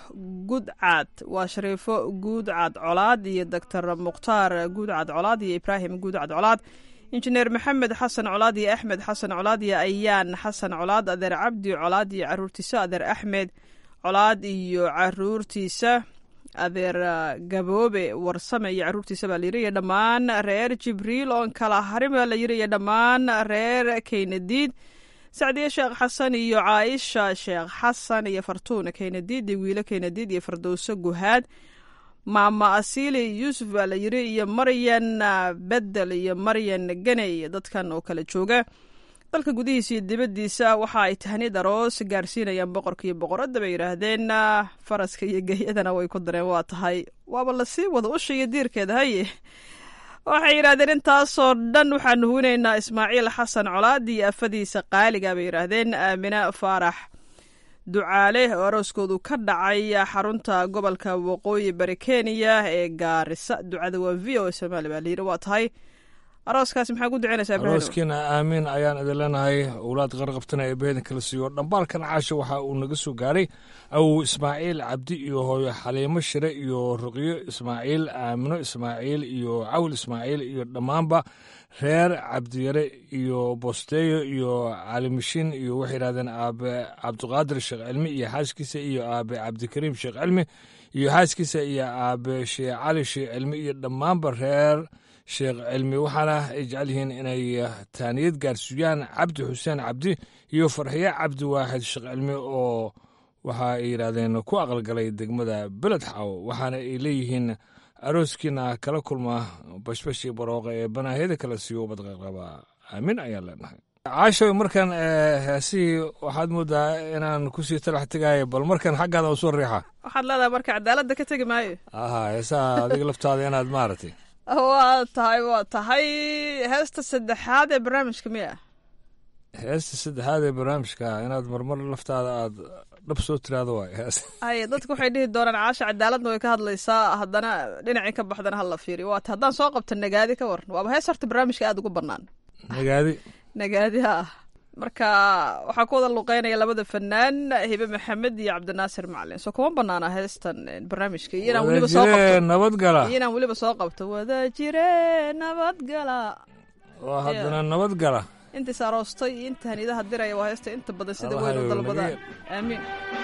gudcad waa shariifo guudcad colaad iyo doctor mukhtaar guudcad colaad iyo ibraahim guudcad colaad injineer maxamed xasan colaad iyo axmed xasan colaad iyo ayaan xasan colaad adeer cabdi colaad iyo caruurtiisa adeer axmed colaad iyo caruurtiisa adeer gaboobe warsame iyo caruurtiisa baa layiri iyo dhammaan reer jibriil oon kala harin baa la yiri iyo dhammaan reer keynadiid sacdiye sheekh xasan iyo caaisha sheekh xasan iyo fartuun keynadiid iyo wiilo keynadiid iyo fardowso guhaad maama asili yuusuf baa la yiri iyo maryan bedel iyo maryan ganey dadkan oo kala jooga dalka gudihiisa iyo dibaddiisa waxa ay tahniyad aroos gaarsiinayaan boqorka iyo boqoradda bay yidhaahdeen faraska iyo geyadana way ku dareen waa tahay waaba lasii wada usha iyo diirkeeda haye waxay yidhahdeen intaasoo dhan waxaanu huwinaynaa ismaaciil xasan colaad iyo afadiisa qaaliga bay yidhaahdeen aamina faarax ducaale oo arooskoodu ka dhacay xarunta gobolka waqooyi bari kenya ee gaarisa ducada waa v o somaali baa layidhi waa tahay arooskaasi maxaa ku duceynaysaa ibrahim arooskiina aamiin ayaan idin leenahay owlaad qarqabtana ee beedan kala siiyo dhambaalkan caasha waxa uu naga soo gaaray awow ismaaciil cabdi iyo hooyo xaliimo shire iyo ruqyo ismaaciil aamino ismaaciil iyo cawl ismaaciil iyo dhammaanba reer cabdiyare iyo bosteeyo iyo calimishiin iyo waxay yidhahdeen aabe cabdiqaadir sheekh cilmi iyo xaaskiisa iyo aabe cabdikariim sheekh cilmi iyo xaaskiisa iyo aabe sheekh cali sheekh cilmi iyo dhammaanba reer sheekh cilmi waxaana ay jecel yihiin inay taaniyad gaarsiiyaan cabdi xuseen cabdi iyo farxiye cabdi waaxid sheekh cilmi oo waxa ay yidhaahdeen ku aqalgalay degmada beled xaw waxaana ay leeyihiin arooskiina kala kulma bashbashii barooqa ee banaahyada kala siiyo badqaqaba aamin ayaan leenahay caasho markan heesihii waxaad moodaa inaan kusii talax tegaayo bal markan xaggaada usoo riixa waxaad leedahay marka cadaaladda ka tegi maayo aha heesaha adiga laftaada inaad maaragtay waa tahay waa tahay heesta saddexaad ee barnaamijka miya heesta saddexaad ee barnaamijka inaad marmar laftaada aad dhab soo tiraado waay hees haye dadku waxay dhihi doonaan caasha cadaaladna way ka hadlaysaa haddana dhinacii ka baxdana hala fiiriyo waata haddaan soo qabto nagaadi ka waran waaba hees horta barnaamijka aada ugu bannaan nagaadi nagaadi ha marka waxaa ku wada luqeynaya labada fanaan hibe maxamed iyo cabdinaasir macalin soo kuma banaana heestan barnaamijka iyo inaan weliba soo qabto nabadgala iyo inaan weliba soo qabto wada jire nabadgala oo haddana nabadgala intiis aroostay iyo inta haniidaha diraya waa heesta inta badan sida weyn u dalbadaan aamiin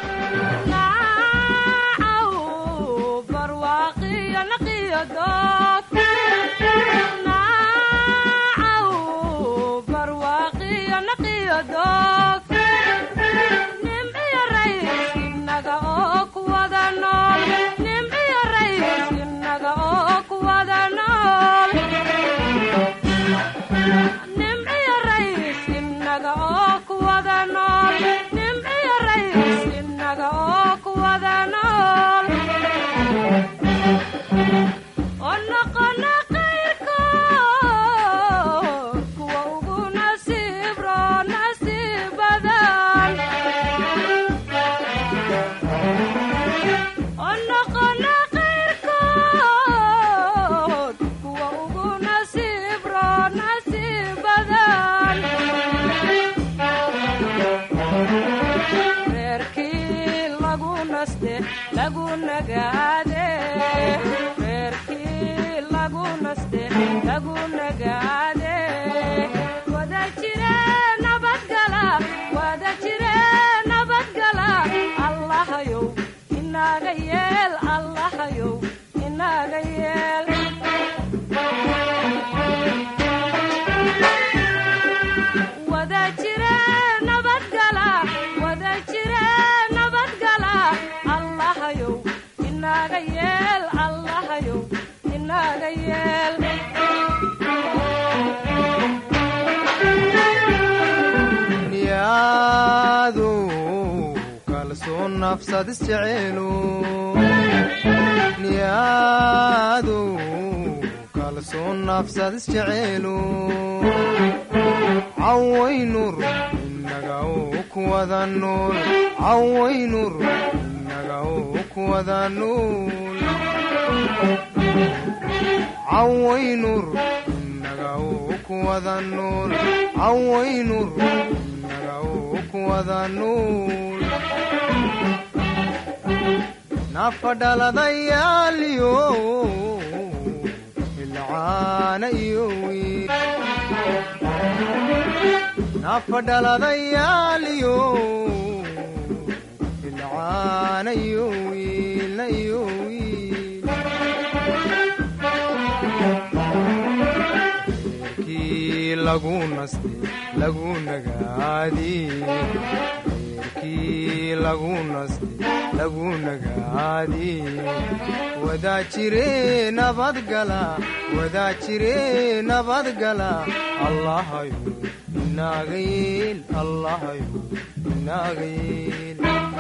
niyaadu kalsoon nafsad isjeceelu cawaynur inaga u kuwada nuul cawaynur inaga u kuwada nuul cawaynur inaga uu ku wada nuul cawaynur inaga uu ku wada nuul nafadhaladayaaliyo ilcaana iyo wiil nafadhaladayaaliyo ilcaana iyo wiilna iyo wiil reerkii lagu naste lagu nagaadi reerkii lagu naste lagu nagaadi wadaa jire nabadgala wadaa jire nabadgala allahayo inaaga yeel allahayo inaaga yeel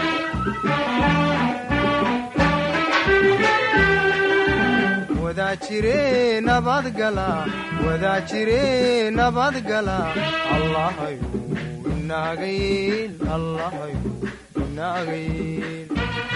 wadaa jire nabadgala wadaa jire nabadgala allahayo inaaga yeel allahayo inaaga yeel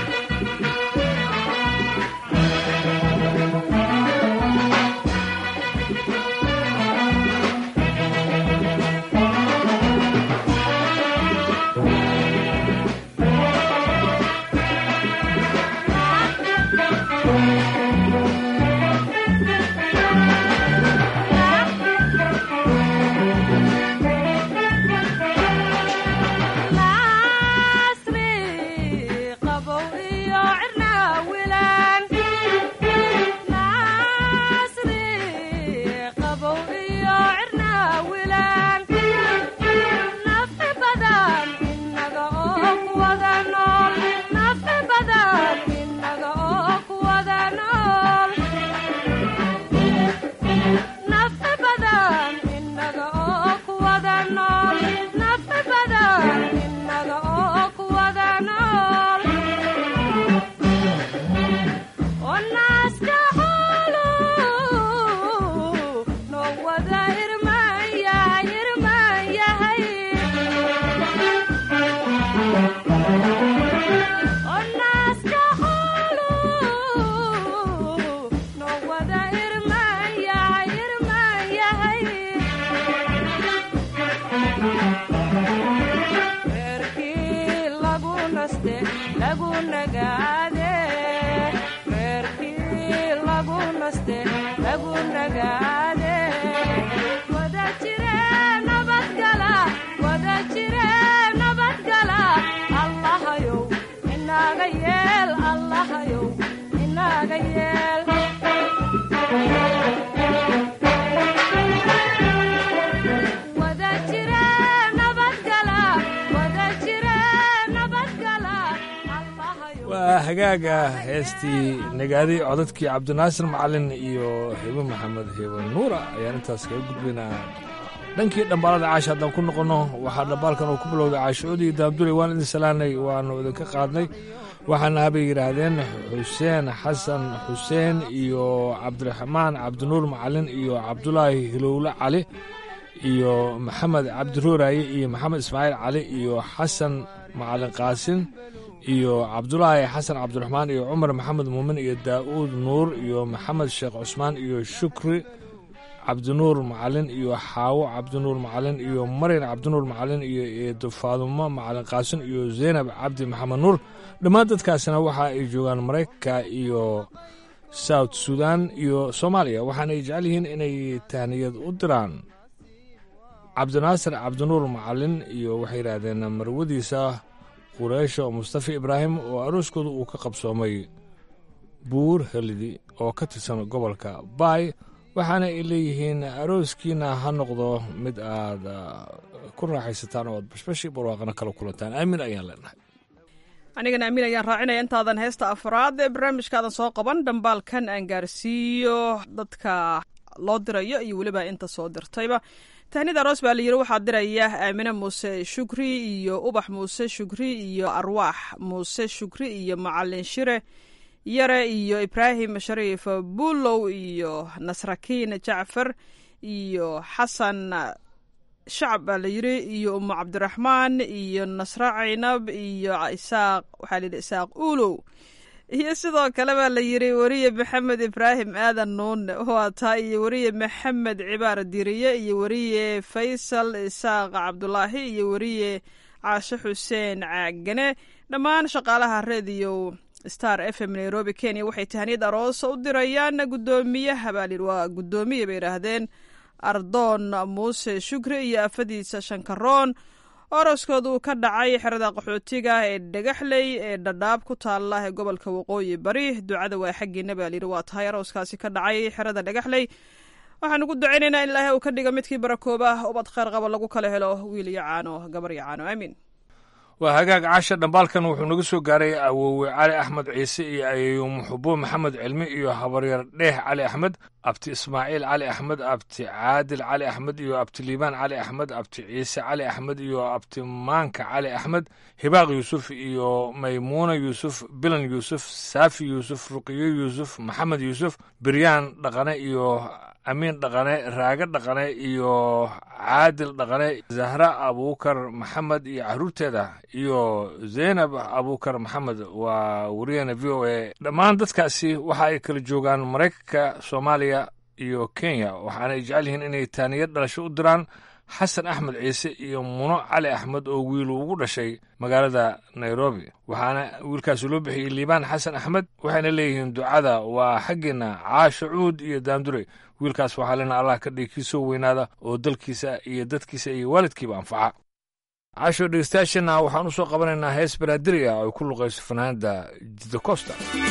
waa hagaaga heestii nagaadi codadkii cabdinaasir macalin iyo hebo maxamed hebo nuura ayaan intaas kaga gudbaynaa dhankii dhambaalada caasha haddaan ku noqonno waxaa dhambaalkan uu ku bilowday caashoodii daabduley waan idin salaanay waannu idinka qaadnay waxaana habay yidhaahdeen xuseen xasan xuseen iyo cabdiraxmaan cabdinuur macalin iyo cabdulaahi hilowle cali iyo maxamed cabdiruuraaye iyo maxamed ismaaciil cali iyo xasan macalin qaasin iyo cabdulaahi xasan cabdiraxmaan iyo cumar maxamed muumin iyo daa'uud nuur iyo maxamed sheekh cusmaan iyo shukri cabdinuur macalin iyo xaawo cabdinuur macalin iyo maryan cabdinuur macalin iyo eedo faadumo macalin qaasin iyo zaynab cabdi maxamed nuur dhammaan dadkaasina waxa ay joogaan maraykanka iyo south sudan iyo soomaaliya waxaana ay jecel yihiin inay tahniyad u diraan cabdinaasir cabdinuur macalin iyo waxay yidhaahdeen marwadiisa qureysho mustafa ibraahim oo arooskooda uu ka qabsoomay buur helidi oo ka tirsan gobolka baay waxaana ay leeyihiin arooskiina ha noqdo mid aad ku raaxaysataan oo aad bashbashi barwaaqana kala kulantaan aamin ayaan leenahay anigana amiin ayaan raacinaya intaadan heesta afraad ee barnaamijkaadan soo qaban dhambaalkan aan gaarsiiyo dadka loo dirayo iyo weliba inta soo dirtayba tahnida aroos baa layidhi waxaa diraya aamine muuse shukri iyo ubax muuse shukri iyo arwaax muuse shukri iyo macalin shire yare iyo ibraahim shariif buulow iyo nasrakiin jacfar iyo xasan shacab baa layidhi iyo umu cabdiraxmaan iyo nasre caynab iyo isaaq waxaa layidhi isaaq uulow iyo sidoo kale baa la yiri weriye maxamed ibraahim aadan nuune waa taa iyo weriye maxamed cibaar diriye iyo weriye faysal isaaq cabdulaahi iyo weriye caashe xuseen caagane dhammaan shaqaalaha rediyo star f m nairobi kenya waxay tahaniyad aroosa u dirayaan guddoomiyaha baa layidhi waa guddoomiye bay yidhaahdeen ardoon muuse shukri iyo afadiisa shankaroon oroskooda uu ka dhacay xerada qaxootiga ee dhagaxley ee dhadhaab ku taala ee gobolka waqooyi bari ducada waa xaggiina baa layidhi waa tahay arooskaasi ka dhacay xerada dhagaxley waxaan ugu ducaynaynaa in ilaahay uu ka dhiga midkii barakooba ubad kheyr qaba lagu kala helo wiil iyo caano gabar iyo caano aamiin waa hagaag caasha dhambaalkan wuxuu naga soo gaaray awoowe cali axmed ciise iyo ayeeyo muxubo maxamed cilmi iyo habaryar dheeh cali axmed abti ismaaciil cali axmed abti caadil cali axmed iyo abti liibaan cali axmed abti ciise cali axmed iyo abti maanka cali axmed hibaaq yuusuf iyo maymuuna yuusuf bilan yuusuf saafi yuusuf ruqiyo yuusuf maxamed yuusuf biryaan dhaqane iyo amiin dhaqane raage dhaqane iyo caadil dhaqane zahra abuukar maxamed iyo caruurteeda iyo zaynab abuukar maxamed waa wariyana v o a dhammaan dadkaasi waxa ay kala joogaan maraykanka soomaaliya iyo kenya waxaana ay jecel yihiin inay taaniyad dhalasho u diraan xasan axmed ciise iyo muno cali axmed oo wiilu ugu dhashay magaalada nairobi waxaana wiilkaasi loo bixiyey liibaan xasan axmed waxayna leeyihiin ducada waa xaggeena caasho cuud iyo daandure wiilkaas waxaa lena allah ka dhigi kii soo weynaada oo dalkiisa iyo dadkiisa iyo waalidkiiba anfaca caasho dhegeystayaashana waxaan u soo qabanaynaa hees baraadiri ah oo ay ku luqayso fanaanada jida costa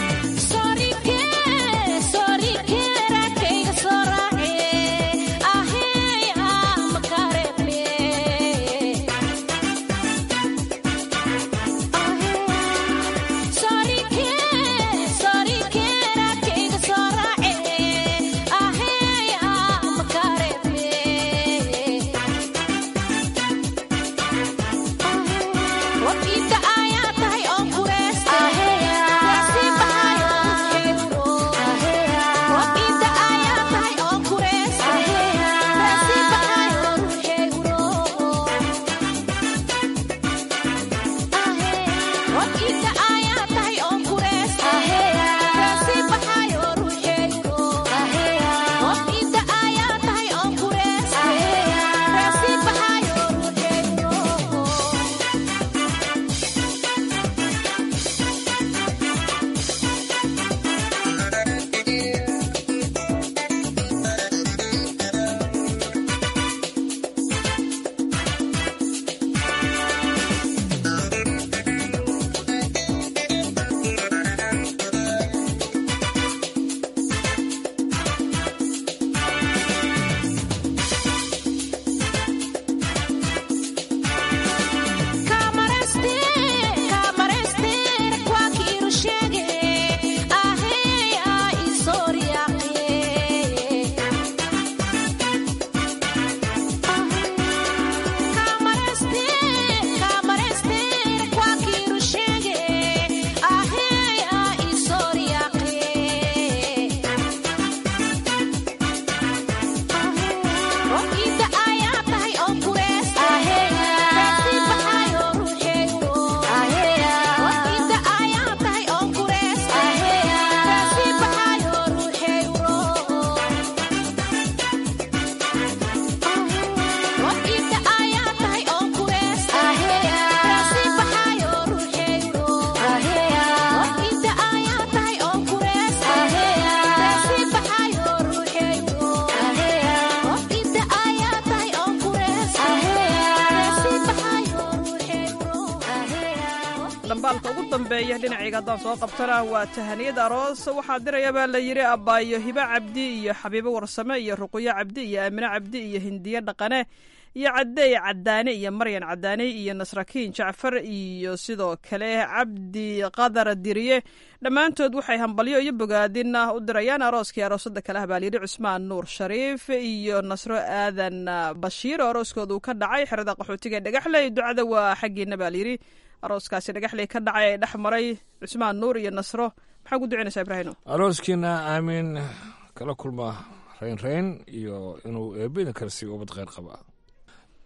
dhambaalka ugu dambeeya dhinacayga haddaan soo qabtana waa tahaniyad aroos waxaa diraya baa la yidhi abbaayo hibo cabdi iyo xabiibo warsame iyo ruqyo cabdi iyo aamine cabdi iyo hindiye dhaqane iyo cadeey cadaane iyo maryan cadaane iyo nasrakiin jacfar iyo sidoo kale cabdi qadar diriye dhammaantood waxay hambalyo iyo bogaadin u dirayaan arooskii aroosada kale ah baa layidhi cusmaan nuur shariif iyo nasro aadan bashiir oo arooskooda uu ka dhacay xerada qaxootiga dhagaxley ducada waa xaggiina baa layidhi arooskaasi dhagaxley ka dhacay ee dhex maray cusmaan nuur iyo nasro maxaa ku ducinaysaa ibraahino arooskiina aamin kala kulma raynrayn iyo inuu eebedin kale siiyo ubad kheyr qaba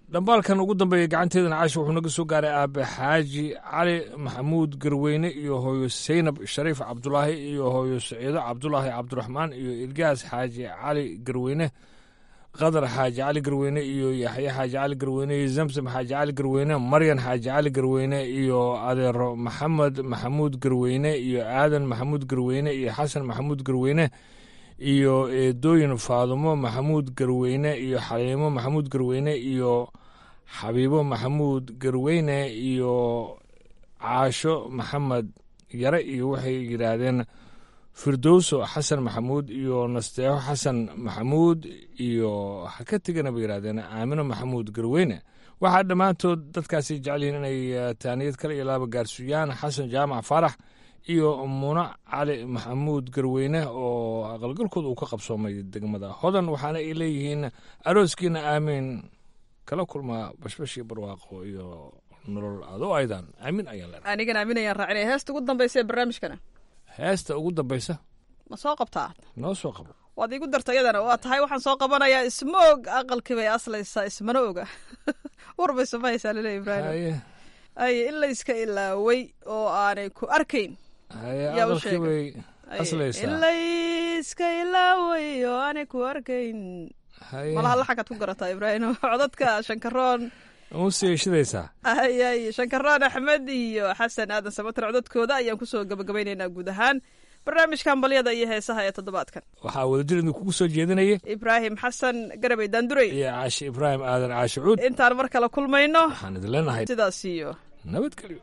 dhambaalkan ugu dambeeya gacanteedana caashi wuxuu naga soo gaaray aabe xaaji cali maxamuud garweyne iyo hooyo saynab shariif cabdulaahi iyo hooyo saciido cabdulaahi cabdiraxmaan iyo ilgaas xaaji cali garweyne qadar xaaji cali garweyne iyo yaxye xaaji cali garweyne iyo zamzam xaaji cali garweyne maryan xaaji cali garweyne iyo adeero maxamed maxamuud garweyne iyo aadan maxamuud garweyne iyo xasan maxamuud garweyne iyo eedooyin faadumo maxamuud garweyne iyo xaliimo maxamuud garweyne iyo xabiibo maxamuud garweyne iyo caasho maxamed yare iyo waxay yidhaahdeen firdowso xasan maxamuud iyo nasteexo xasan maxamuud iyo ha ka tegana bay yidhahdeen aamino maxamuud garweyne waxaa dhammaantood dadkaasi jecel yihiin inay taaniyad kale iyo laaba gaarsiiyaan xasan jaamac faarax iyo muno cali maxamuud garweyne oo aqalgalkooda uu ka qabsoomay degmada hodan waxaana ay leeyihiin arooskiina aamiin kala kulmaa bashbashii barwaaqo iyo nolol adoo aydan aamin ayaan leenahay anigan aaminayaan raacinaya heesta ugu dambaysa ee barnaamijkana heesta ugu dambaysa ma soo qabtaa noo soo qabo waad iigu darta iyadana waa tahay waxaan soo qabanayaa ismoog aqalkii bay aslaysaa ismana oga war bay samaysaa laleeya ibraahim ay in layska ilaaway oo aanay ku arkayn yaa u sheegay in layska ilaaway oo aanay ku arkayn malaha laxankaad ku garataa ibraahim codadka shankaroon usiishidaysaa ay ay shankaroon axmed iyo xasan aadan samatar codadkooda ayaan kusoo gabagabaynaynaa guud ahaan barnaamijkan balyada iyo heesaha ee toddobaadkan waxaa wadajir idin kugu soo jeedinaya ibraahim xasan garabey daandurey iyo caashi ibraahim aadan caashi cuud intaan mar kale kulmayno waxaan idin leenahay sidaas iyo nabadgelyo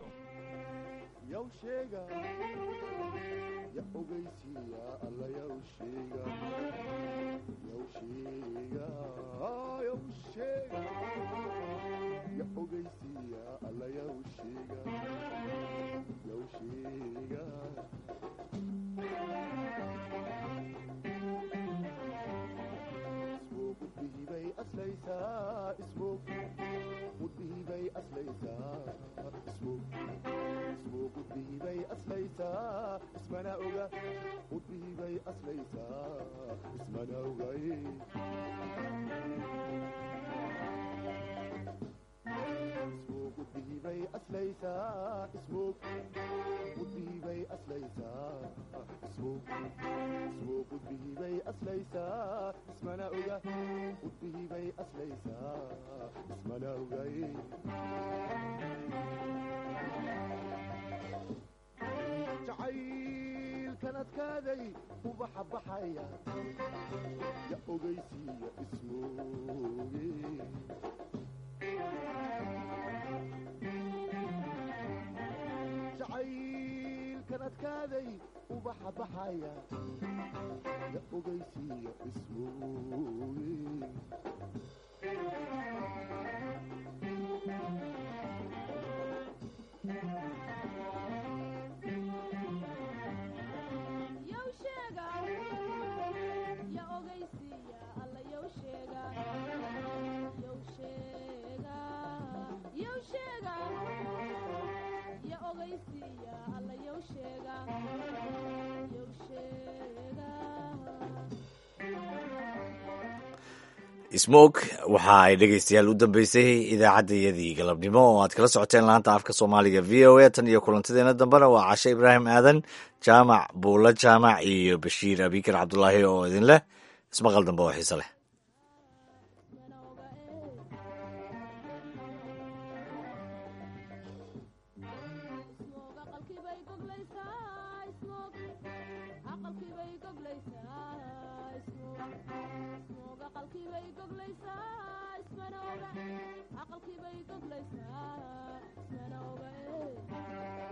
jacaylkanadkaaday ubaxa baxaya ya ogeysiiya ismooge jacaylkanadkaaday ubaxa baxaya ya ogeysiiya ismooge smoke waxa ay dhegaystayaal u dambeysay idaacaddayadii galabnimo oo aad kala socoteen laanta afka soomaaliga v o a tan iyo kulantadeena dambena waa cashe ibraahim aadan jaamac buulla jaamac iyo bashiir abikar cabdulaahi oo idin leh ismaqal dambe oo xiise leh aqalkii bay goglaysaa ismana oga